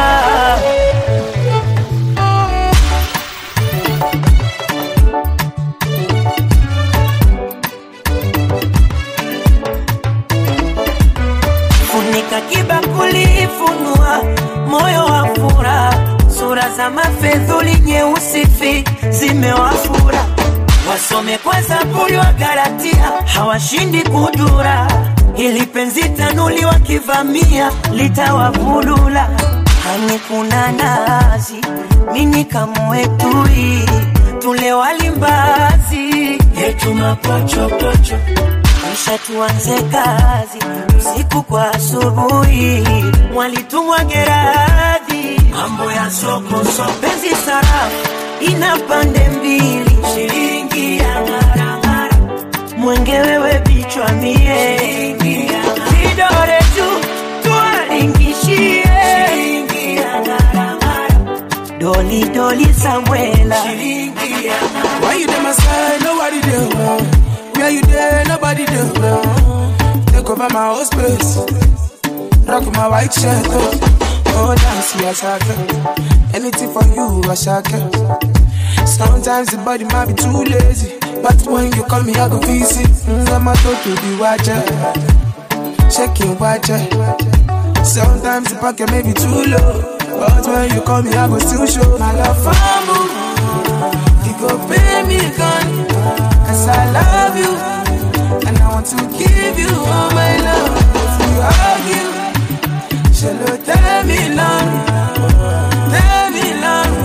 funika kibakuli funua moyo wa fura sura za mafedhuli nyeusi fi zimewafura wasome kwa zaburi wa Galatia hawashindi kudura ili penzi tanuli wakivamia litawavulula hani kuna nazi mini kamwetui tule walimbazi yetu mapochopocho kisha tuanze kazi usiku kwa asubuhi mwalitumwa geradhi mambo ya soko soko penzi sarafu ina pande mbili shilingi ya ngarangara mwenge wewe bichwa mie vidore tu tuwaringishie shilingi ya ngarangara doli doli Samuela shilingi ya Why you there, my side? Nobody there. Where you there? Nobody there. Take over my whole space. Rock my white shirt. Oh, oh dance, yeah, shaka. Anything for you, I shaka. Sometimes the body might be too lazy. But when you call me, I go visit. Mm, I'm a to the watcher. Shaking watcher. Sometimes the pocket may be too low. But when you call me, I go still show my love for you. You go pay me gun Cause I love you And I want to give you all my love If we argue Shall tell me long Tell me long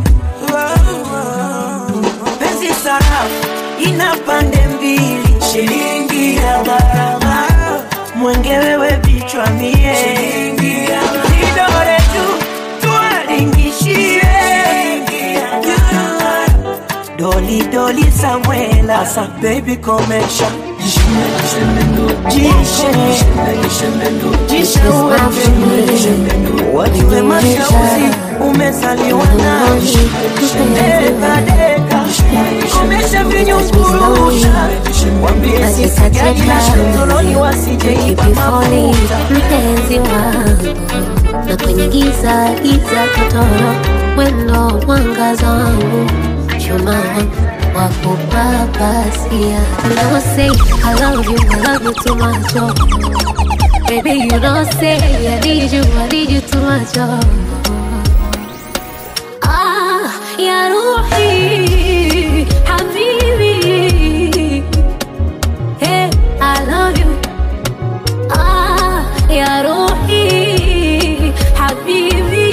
penzi sarafu ina pande mbili shilingi ya gharama mwenge wewe bichwa mie vidore tu tuwaringishie doli doli Samuela asa baby komesha wajue mashauzi umezaliwa nashi deka deka komesha vinyungurusha wambie sisajali na shatoloni wasijeiba mafuta mpenzi wangu na kwenye giza giza totoro wendo mwangaza wangu chuma wa kupapasia You don't say I love you, I love you too much oh. Baby you don't say I need you, I need you too much oh. Ah, ya ruhi habibi Hey, I love you Ah, ya ruhi habibi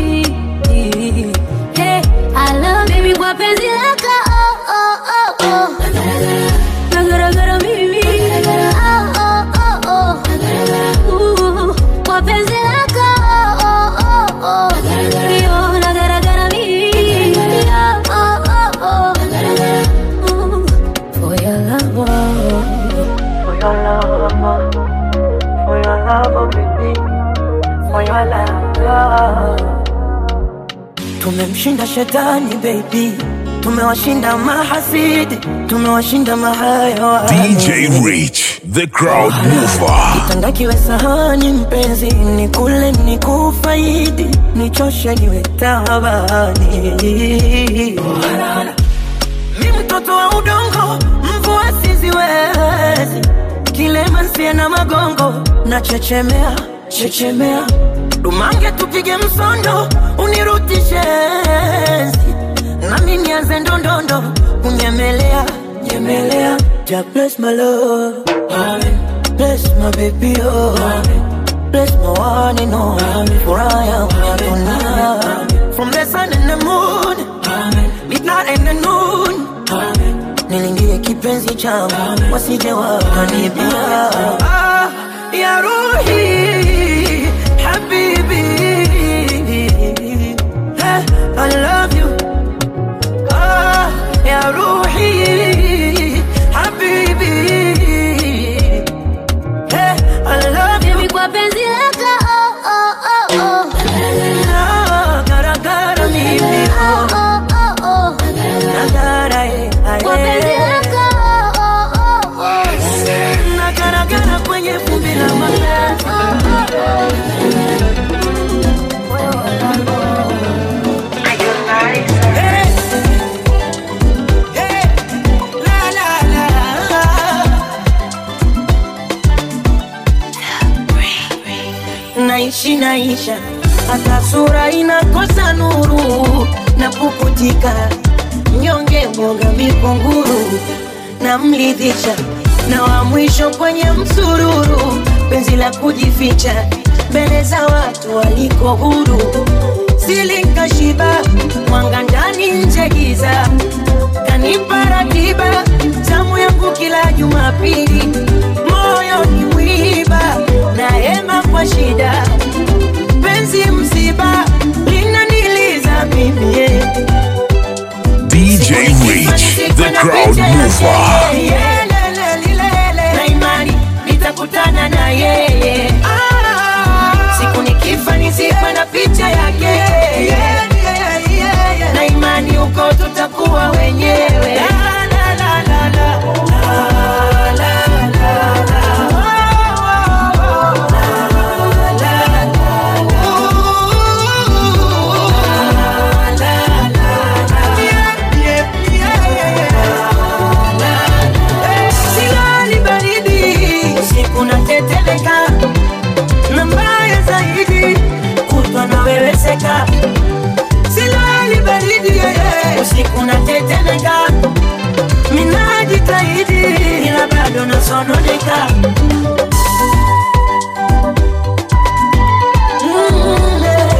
Hey, I love baby kwa penzi lako oh, oh, oh, oh. Nagaragara mimi oh, oh, oh, oh. Uh, kwa penzi lako oh, oh, oh, oh. Yo, nagaragara mimi oh, oh, oh, oh. Uh, For your love oh. For your love, for your love, baby, for your love. Tumemshinda shetani baby, tumewashinda mahasidi, tumewashinda mahayawani. DJ Rich, the crowd mover. Kitanda kiwe sahani mpenzi, nikule nikufaidi, nichoshe niwe tabani. Mi mtoto wa udongo, mvua siziwezi, kilema nsie na magongo, na chechemea chechemea, dumange tupige msondo, unirutishe enzi, nami nianze ndondondo, kunyemelea nyemelea, ja bless my love, amen. bless my baby oh, amen. bless my one and only, for I am tonight, from the sun and the moon, amen. midnight and the noon, amen. nilingie kipenzi changu wasije wakanibia ah, ya ruhi habibi hey, I love you ah, ya ruhi habibi hey, I love you Baby kwa penzi lako oh, oh, oh, oh. Ah, garagara mimi Oh, oh, oh, oh, oh. nagara eh, ah, Kwa penzi eh. lako oh, oh, oh. nagaragara kwenye vumbi la mapenzi Hey. Hey. La, la, la. naishi naisha hata sura inakosa nuru na pukutika mnyonge mwoga mikunguru na mlidhisha na wa mwisho kwenye msururu penzi la kujificha mbele za watu waliko huru sili nkashiba mwanga ndani nje giza kanipa ratiba tamu yangu kila jumapili moyo ni mwiba naema kwa shida penzi msiba linaniliza mimi yeah. DJ Reach, the crowd mover. na imani nitakutana na yeye siku nikifa nizikwe na picha yake na imani huko tutakuwa wenyewe La, la, la, la, la. La, la, la, la. Silali baridi, usiku natetemeka, na mbaya zaidi kutwa naweweseka. Silali baridi, yeah, usiku natetemeka, minajitahidi ila bado nasononeka. Mm, yeah.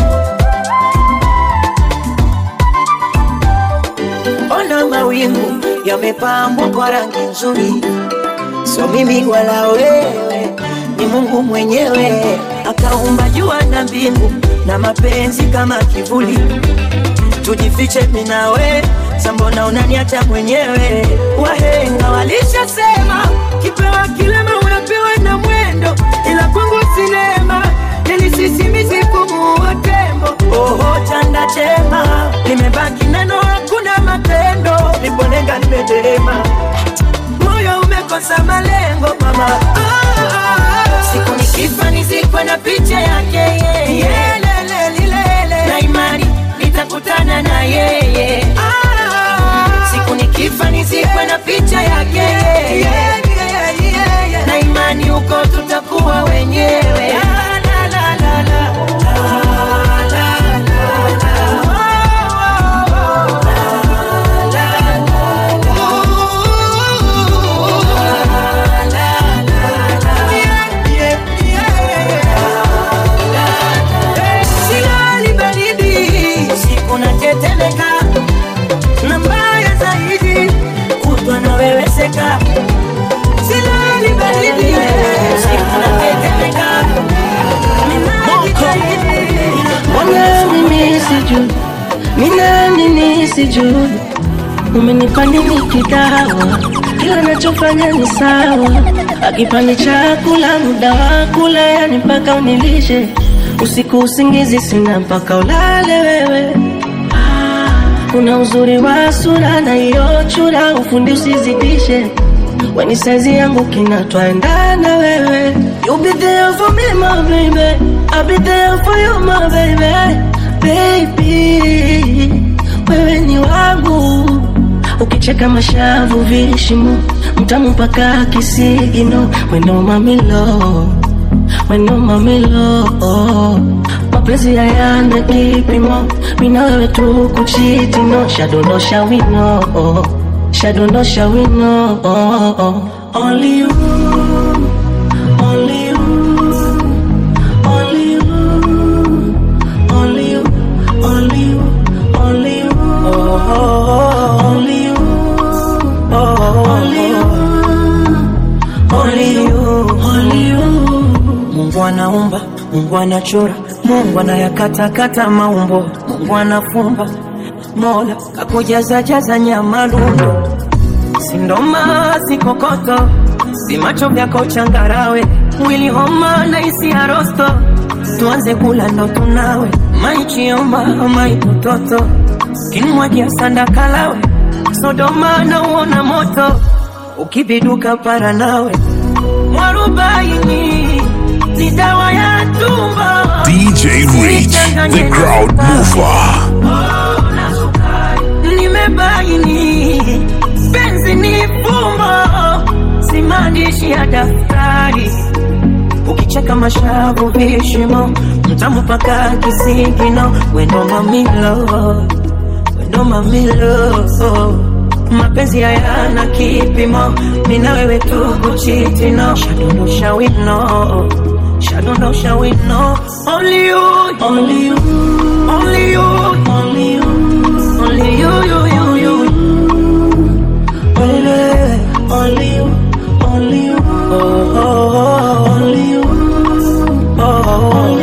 Ona mawingu yamepambwa kwa rangi nzuri, sio mimi wala wewe, ni Mungu mwenyewe akaumba jua na mbingu na mapenzi kama kivuli. Tujifiche mimi na we, sambona unaniacha mwenyewe? Wahenga walishasema kipewa kilema unapewa na mwendo, ila kwangu sinema nilisisimizi kumuua tembo. Oho, chanda chema limebaki neno, hakuna matendo, niponenga nimeterema, moyo umekosa malengo mama. Ah, ah, ah. siku nikifa nizikwe na picha yake yeye, lele lilele, na imani nitakutana na yeye. Ah, siku nikifa nizikwe na picha yake yeye, na imani huko tutakuwa wenyewe. La, la, la, la, la. La, la, la, Silali baridi, usiku natetemeka, na mbaya zaidi kutwa naweweseka. Silali baridi, usiku natetemeka, ninajitahidi Mbona mimi sijui, mina nini sijui, umenipa nini kidawa, kila nachofanya ni sawa, akipande chakula muda wa kula, yani mpaka unilishe usiku, usingizi sina mpaka ulale wewe. Kuna uzuri wa sura na hiyo chura, ufundi usizidishe weni saizi yangu kinatwaendana wewe You be there for me my baby I'll be there for you my baby Baby Wewe ni wangu Ukicheka mashavu vishimo Mtamu mpaka kisigino Weno mamilo Weno mamilo Mapenzi hayana kipimo Mina wewe tu kuchiti no Shadondosha wino Shadondosha wino Only you Only you Only you Only you Only you Only you Only you Only you Only you. Only you Mungu anaumba, Mungu anachora, Mungu anayakatakata maumbo, Mungu anafumba, Mola kakujaza jaza nyama lundo, si ndoma si kokoto, si macho vyako changarawe, mwili homa na isi ya rosto, tuanze kula ndo tunawe, maichiomba maitototo, kinmwagia sanda kalawe, Sodoma na uona moto, ukibiduka para nawe, mwarobaini ni dawa ya tumbo. DJ Reach, the crowd mover. Nimebaini penzi ni fumbo, si maandishi ya daftari. Ukicheka mashavu vishimo, mtamu paka kisigino, wendo mamilo, wendo mamilo mapenzi hayana kipimo, mina wewe tu kuchitino, shadondosha wino, shadondosha wino, only you, Only you only you, only you, only you, you, you, you. Only, only you, only you, oh, oh, oh, only you, oh, oh,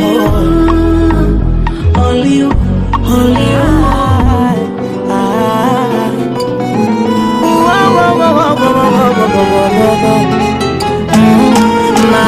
oh, only you, only you. Ah, ah. Whoa, whoa, whoa, whoa, whoa, whoa, whoa, whoa, whoa, whoa. Mm, my,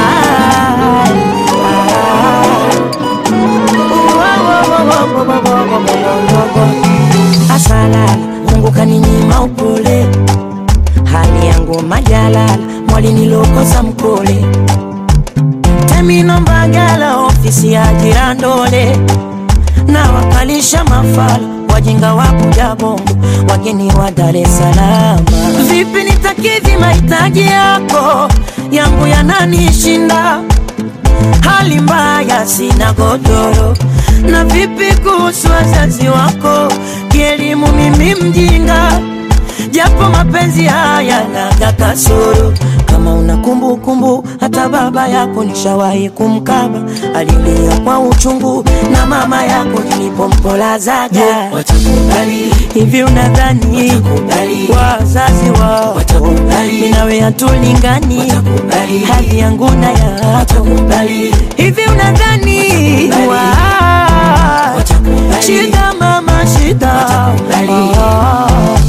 Asalala, Mungu kaninyima upole, hali yangu majalala, mwali nilokosa mkole, temino mbagala, ofisi ya jirandole, na wakalisha mafala wajinga wa kuja bongo, wageni wa Dar es Salaam. Vipi nitakidhi mahitaji yako, yangu yananishinda hali mbaya, sina godoro. Na vipi kuhusu wazazi wako, kielimu mimi mjinga, japo mapenzi haya naga kasoro. Kama una kumbukumbu, hata baba yako nishawahi kumkaba, alilia kwa uchungu, na mama yako nilipompolazaga. Watakubali hivi, unadhani wazazi wao mimi nawe hatulingani, hali yangu na yako hivi, unadhani wa shida mama shida Ah.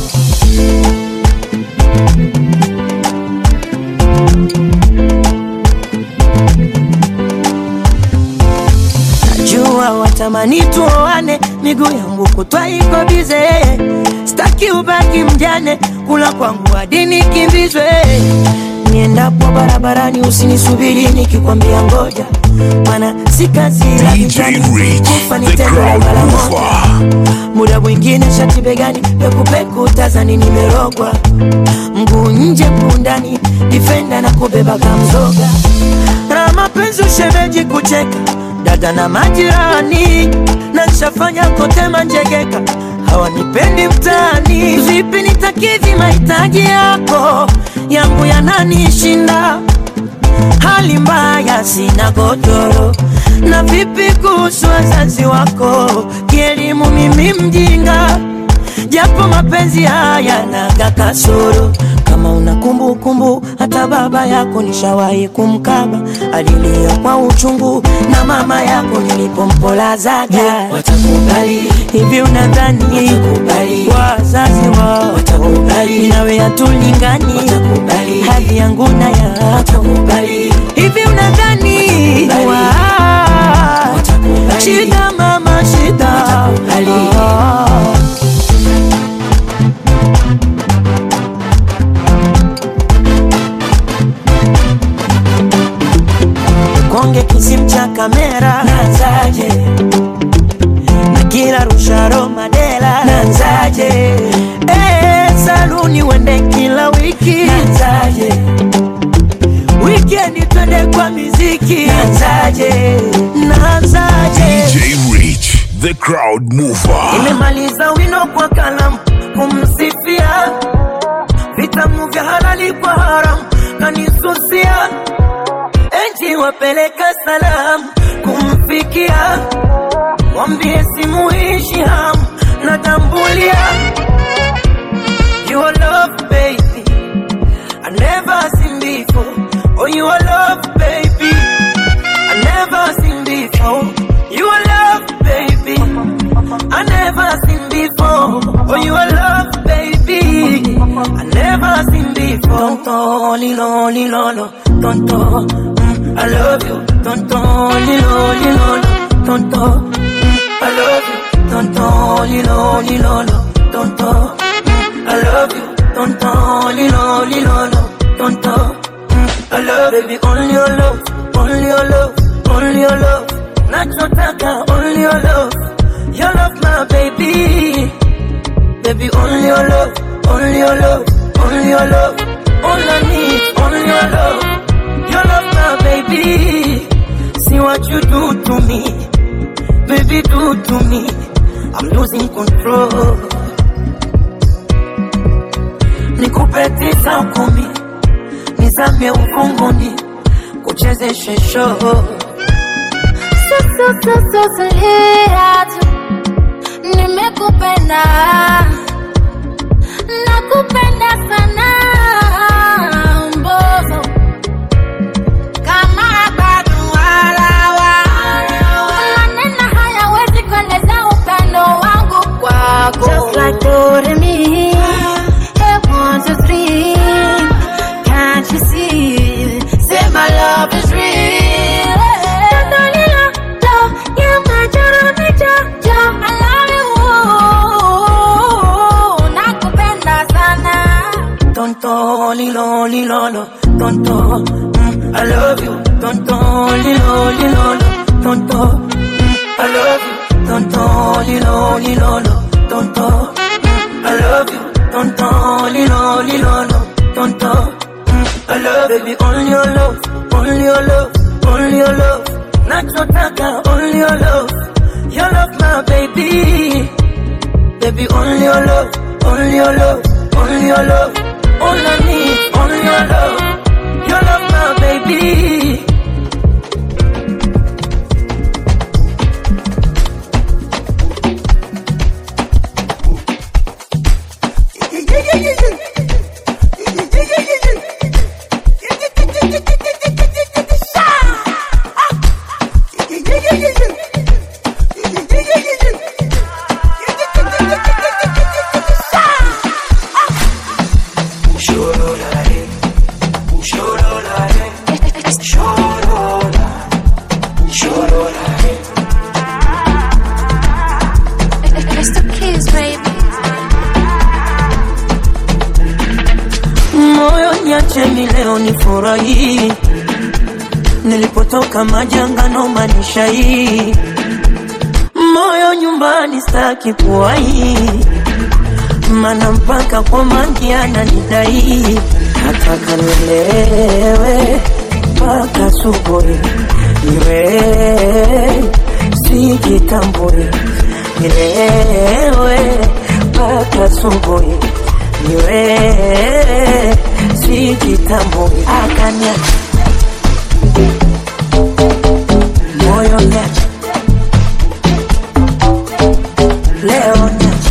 Najua watamani tuoane, miguu yangu kutwa iko bize, staki ubaki mjane, kula kwangu hadi nikimbizwe. Niendapo barabarani usinisubiri nikikwambia ngoja, mana si kazi la DJ vijana, Rich, kufa ni the tendo la crowd mara moja. mover. Muda mwingine shati begani, pekupeku tazani nimerogwa, mguu nje mguu ndani, difenda na kubeba kamzoga, na mapenzi ushemeji kucheka dada na majirani, na nshafanya kote manjegeka, hawanipendi mtaani. Vipi nitakidhi mahitaji yako, yangu yananishinda hali mbaya, sina godoro. Na vipi kuhusu wazazi wako, kielimu mimi mjinga, japo mapenzi haya naga kasoro. Kama una kumbukumbu, hata baba yako nishawahi kumkaba, alilia kwa uchungu, na mama yako nilipompolazaga. Watakubali hivi, unadhani wazazi wao watakubali? Nawe hatulingani, hali yangu na yako hivi, unadhani wa shida mama shida Ah. konge kisim cha kamera nanzaje na kila rusharo madela nanzaje eh, saluni wende kila wiki nanzaje wikendi twende kwa miziki nanzaje nanzaje DJ Rich, the crowd mover. nimemaliza wino kwa kalamu kumsifia vitamu vya halali kwa haramu kanisusia enji wapeleka salamu kumfikia mwambie simuishi hamu natambulia your love baby I never seen before oh your love baby I never seen before your love baby I never seen before oh your love baby I never seen before tonto lilo lilo lo tonto mm, I love you tonto lilo lilo lo tonto mm, I love you tonto lilo lilo lo tonto mm, I love you tonto lilo lilo lo tonto mm, I love baby only your love only your love only your love nachotaka only your love your love my baby baby only your love only your love only your love all I need only your love your love my baby see what you do to me baby do to me I'm losing control nikupe tisa kumi nizame ufunguni kuchezeshe show So, so, so, so, so, hate nimekupenda nakupenda sana mbozo kama bado walawa maneno hayawezi kueleza upendo wangu kwako Just like Doremi, hey, one, two, three. Can't you see? Say my love is real. Totally love, love, you're my Jeremy Jojo. I love you. Nakupenda sana. Tonto, lilo, lilolo, tonto, mm, I love you. Tonto, lilo, lilolo, tonto, mm, I love you. Tonto, lilo, lilolo, tonto, mm, I love you. Tonto, lilo, lilolo, tonto, mm, I love you. Baby, only your love, only your love, only your love. Nachotaka, only your love. Your love, my baby. Baby, only your love, only your love, only your love. All I need, only your love. Your love, my baby. It's the kiss, baby. moyo niacheni leo nifurahi, nilipotoka majanga no manisha hii, moyo nyumbani staki kuwahi, mana mpaka kwa mangi ananidai, nataka nilewe mpaka subuhi, niwe sijitambui, nilewe mpaka subuhi niwe sijitambui akanya moyo nyacha leo nyacha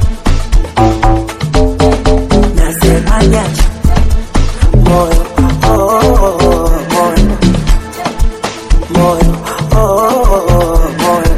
nasema nyacha moyo oh, oh, oh, moyo moyo oh, oh, oh, moyo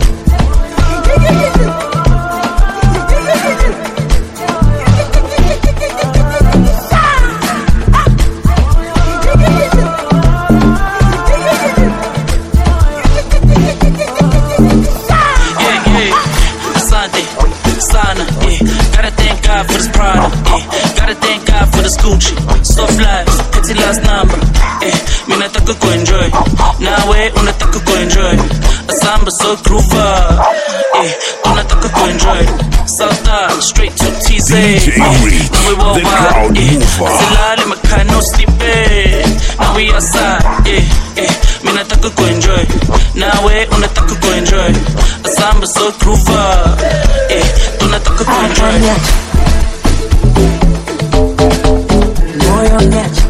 yeah, yeah. Asante, sana, yeah. Gotta thank God for this product, yeah. Gotta thank God for this Gucci. Soft life, petty last number, yeah. Mi nataka kuenjoy, nawe unataka kuenjoy. Asamba so groover, yeah. Tunataka kuenjoy. South straight to TZ, DJ yeah. Reach, Now we the worldwide, crowd yeah. mover. Silale makai no sleeping. Now we outside, yeah, yeah. Mi nataka kuenjoy, nawe unataka kuenjoy. Asamba so groover, yeah. Tunataka kuenjoy. Nyacha. Moyo nyacha.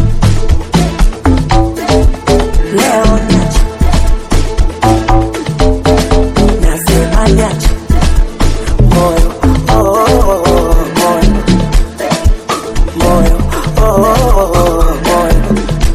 Leo nyacha. Nasema nyacha. Moyo, oh, oh, oh, moyo. Moyo, oh, oh, oh, moyo.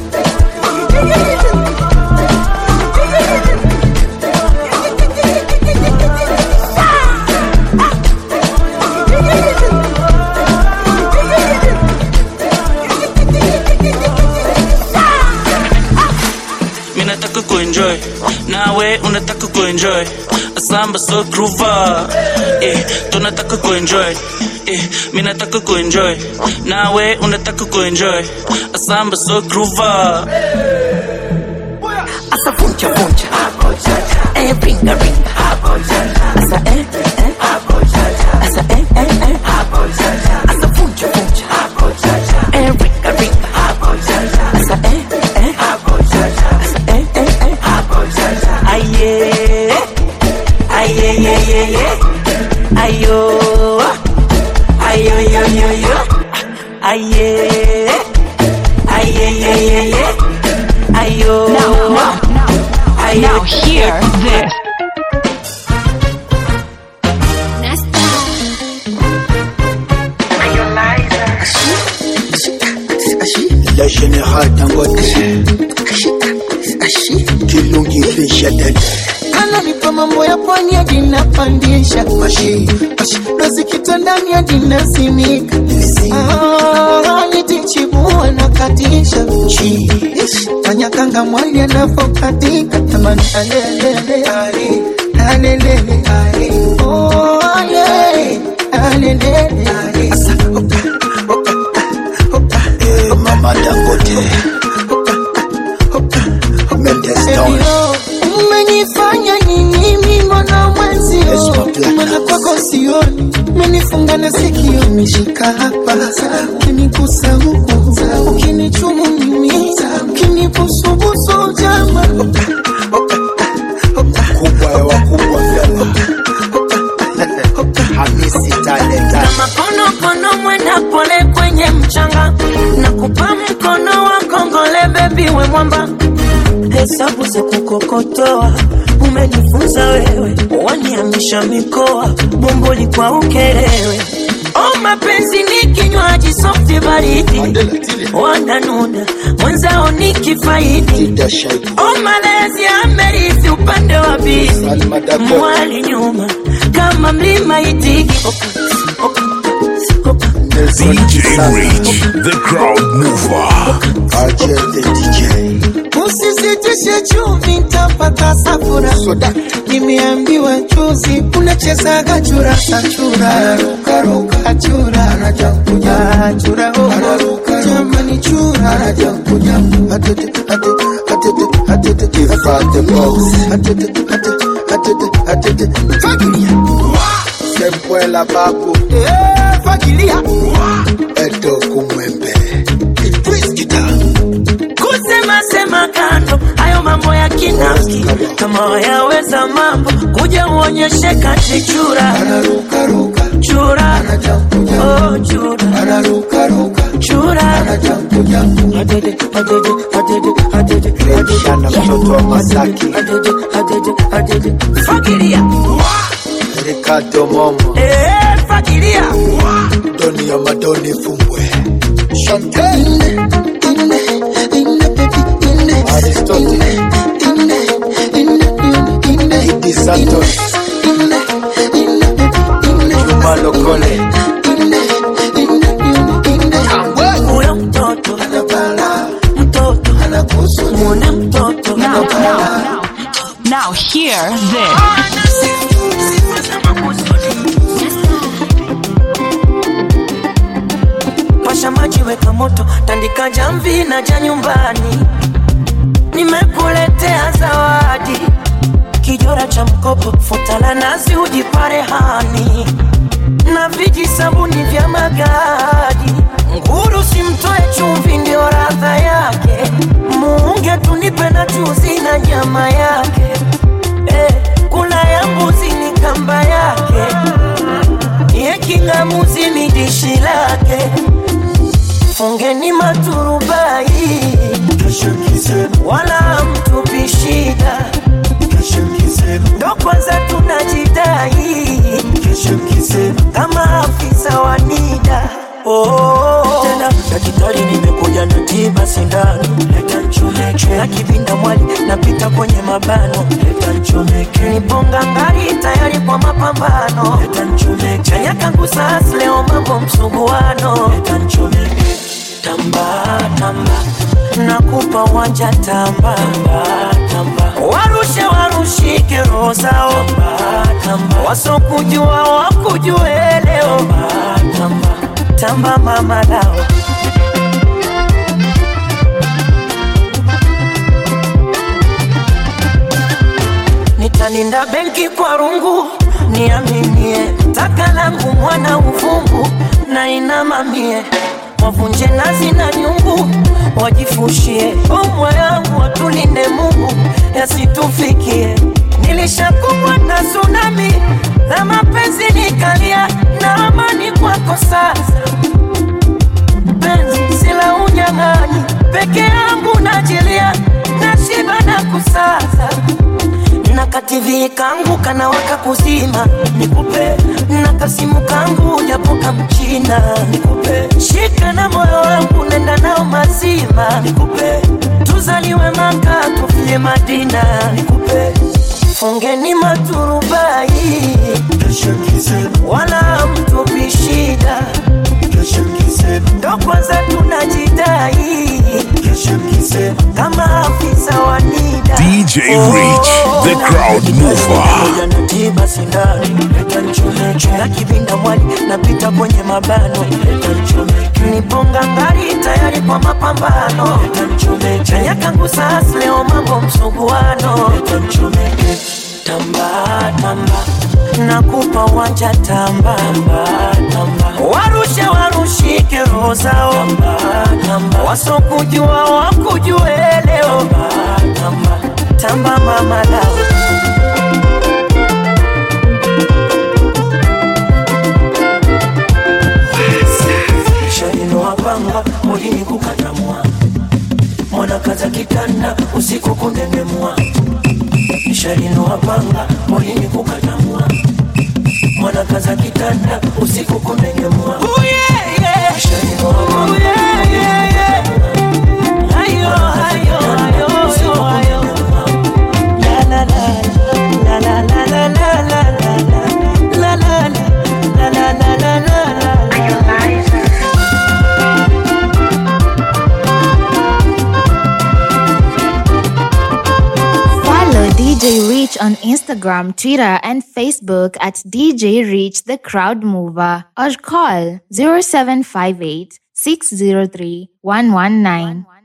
Mi nataka kuenjoy, nawe unataka kuenjoy. Asamba so groover, eh, tunataka kuenjoy. Eh, mi nataka kuenjoy, nawe unataka kuenjoy. Asamba so groover. Asa funcha funcha. Eh, ringa ringa. Asa eh, eh. Asa eh, eh, eh. Asa funcha funcha. Eh, ringa ringa. Asa eh, eh. Asa eh, eh, eh. Aye. Aye, ye, ye, ye. Ayo. Ayo, yo, yo, yo. Aye. Aye, ye, ye, ye. Ayo. Now, now, now, Ayo. now hear this. la générale dangote kilungi fisha dede ananipa mambo ya pwani hadi napandisha mashi dozi kitandani hadi nasimika Ah, nitichibua na katisha Chi, fanya kanga mwali anavokatika tamani alelele alelele Oh, ale, alelele Asa, oka, oka, oka, Eh, mama dangote mendes down Elio, umenifanya nini mimi mbona mwenzio maana kwako sioni umenifunga na sikio nishika hapa ukinigusa huku ukinichumu mimi ukinibusubusu jama kubwa ya wakubwa vyama hamisi talenta makonokono mwenda pole kwenye mchanga na kupa mkono wa kongole bebi we mwamba hesabu za kukokotoa umenifunza wewe waniamisha mikoa bomboli kwa ukelewe o mapenzi ni kinywaji softi baridi wananuna mwenzao ni kifaidi o malezi amerithi upande wa bizi mwali nyuma kama mlima itigi DJ Rich, the crowd mover. RJ the DJ. Usisitishe chumvi ntapata safura nimeambiwa juzi unachezaga chura sachura achura achura oh. jamani chura Sempuela babu fagilia edo kumwembe kusema sema kando hayo mambo ya kinafiki kama wayaweza mambo kuja uonyeshe kati chura chura oh, chura chura Adede, adede, adede, adede, adede. Shana mtoto wa Masaki Adede, adede, adede. fagilia Ricardo Momo Eh, fagilia Doni ya Madoni Fumbwe Aristotle Idi Santos Juma Lokole huyo mtoto mtoto mwone mtoto Now, now, now, now hear this. pasha maji weka moto tandika jamvi na ja nyumbani nimekuletea zawadi kijora cha mkopo futa la nazi ujipare hani na viji sabuni vya magadi nguru simtoe chumvi ndio radha yake muunge tunipe na chuzi na nyama yake eh, kula ya mbuzi ni kamba yake ye kingamuzi ni dishi lake fungeni maturubai wala mtupi shida ndo kwanza tunajidai kama afisa wa nida Oh, tena daktari nimekuja na tiba sindano leta nchomeke na kivinda mwali napita kwenye mabano leta nchomeke niponga ngari tayari kwa mapambano leta nchomeke chanya kangu sas leo mambo msuguano leta nchomeke tamba tamba nakupa wanja tamba tamba tamba warushe warushike roho zao tamba tamba wasokujua wakujue leo tamba tamba tamba mama lao nitalinda benki kwa rungu niaminie taka langu mwana uvungu na inamamie wavunje nazi na nyungu wajifushie umwa yangu watulinde mungu yasitufikie nilishakumbwa na tsunami na mapenzi nikalia na amani kwako sasa penzi sila unyang'anyi peke yangu najilia na shiba na kusaza na kativi kangu kanawaka kuzima nikupe na kasimu kangu japoka mchina nikupe shika na moyo wangu nenda nao mazima twende Madina nikupe fungeni maturubai wala mtupi shida ndo kwanza tunajidai kama afisa wa NIDA DJ Rich, the crowd mover. tiba sindano leta nchomeke na kivinda mwali napita kwenye mabano leta nchomeke niponga ngari tayari kwa mapambano leta nchomeke chanya kangu sas leo mambo msuguano leta nchomeke tamba tamba nakupa wanja tamba tamba tamba warushe warushike roho zao tamba tamba wasokujua wakujue leo tamba tamba tamba mama lao shalinoapanga molini kukatamwa mwanakaza kitanda usiku kunengemwa shalinoapanga molini kukatamwa mwanakaza kitanda usiku kunengemwa Follow DJ Reach on Instagram, Twitter, and Facebook at DJ Reach the Crowd Mover or call 0758 603 119.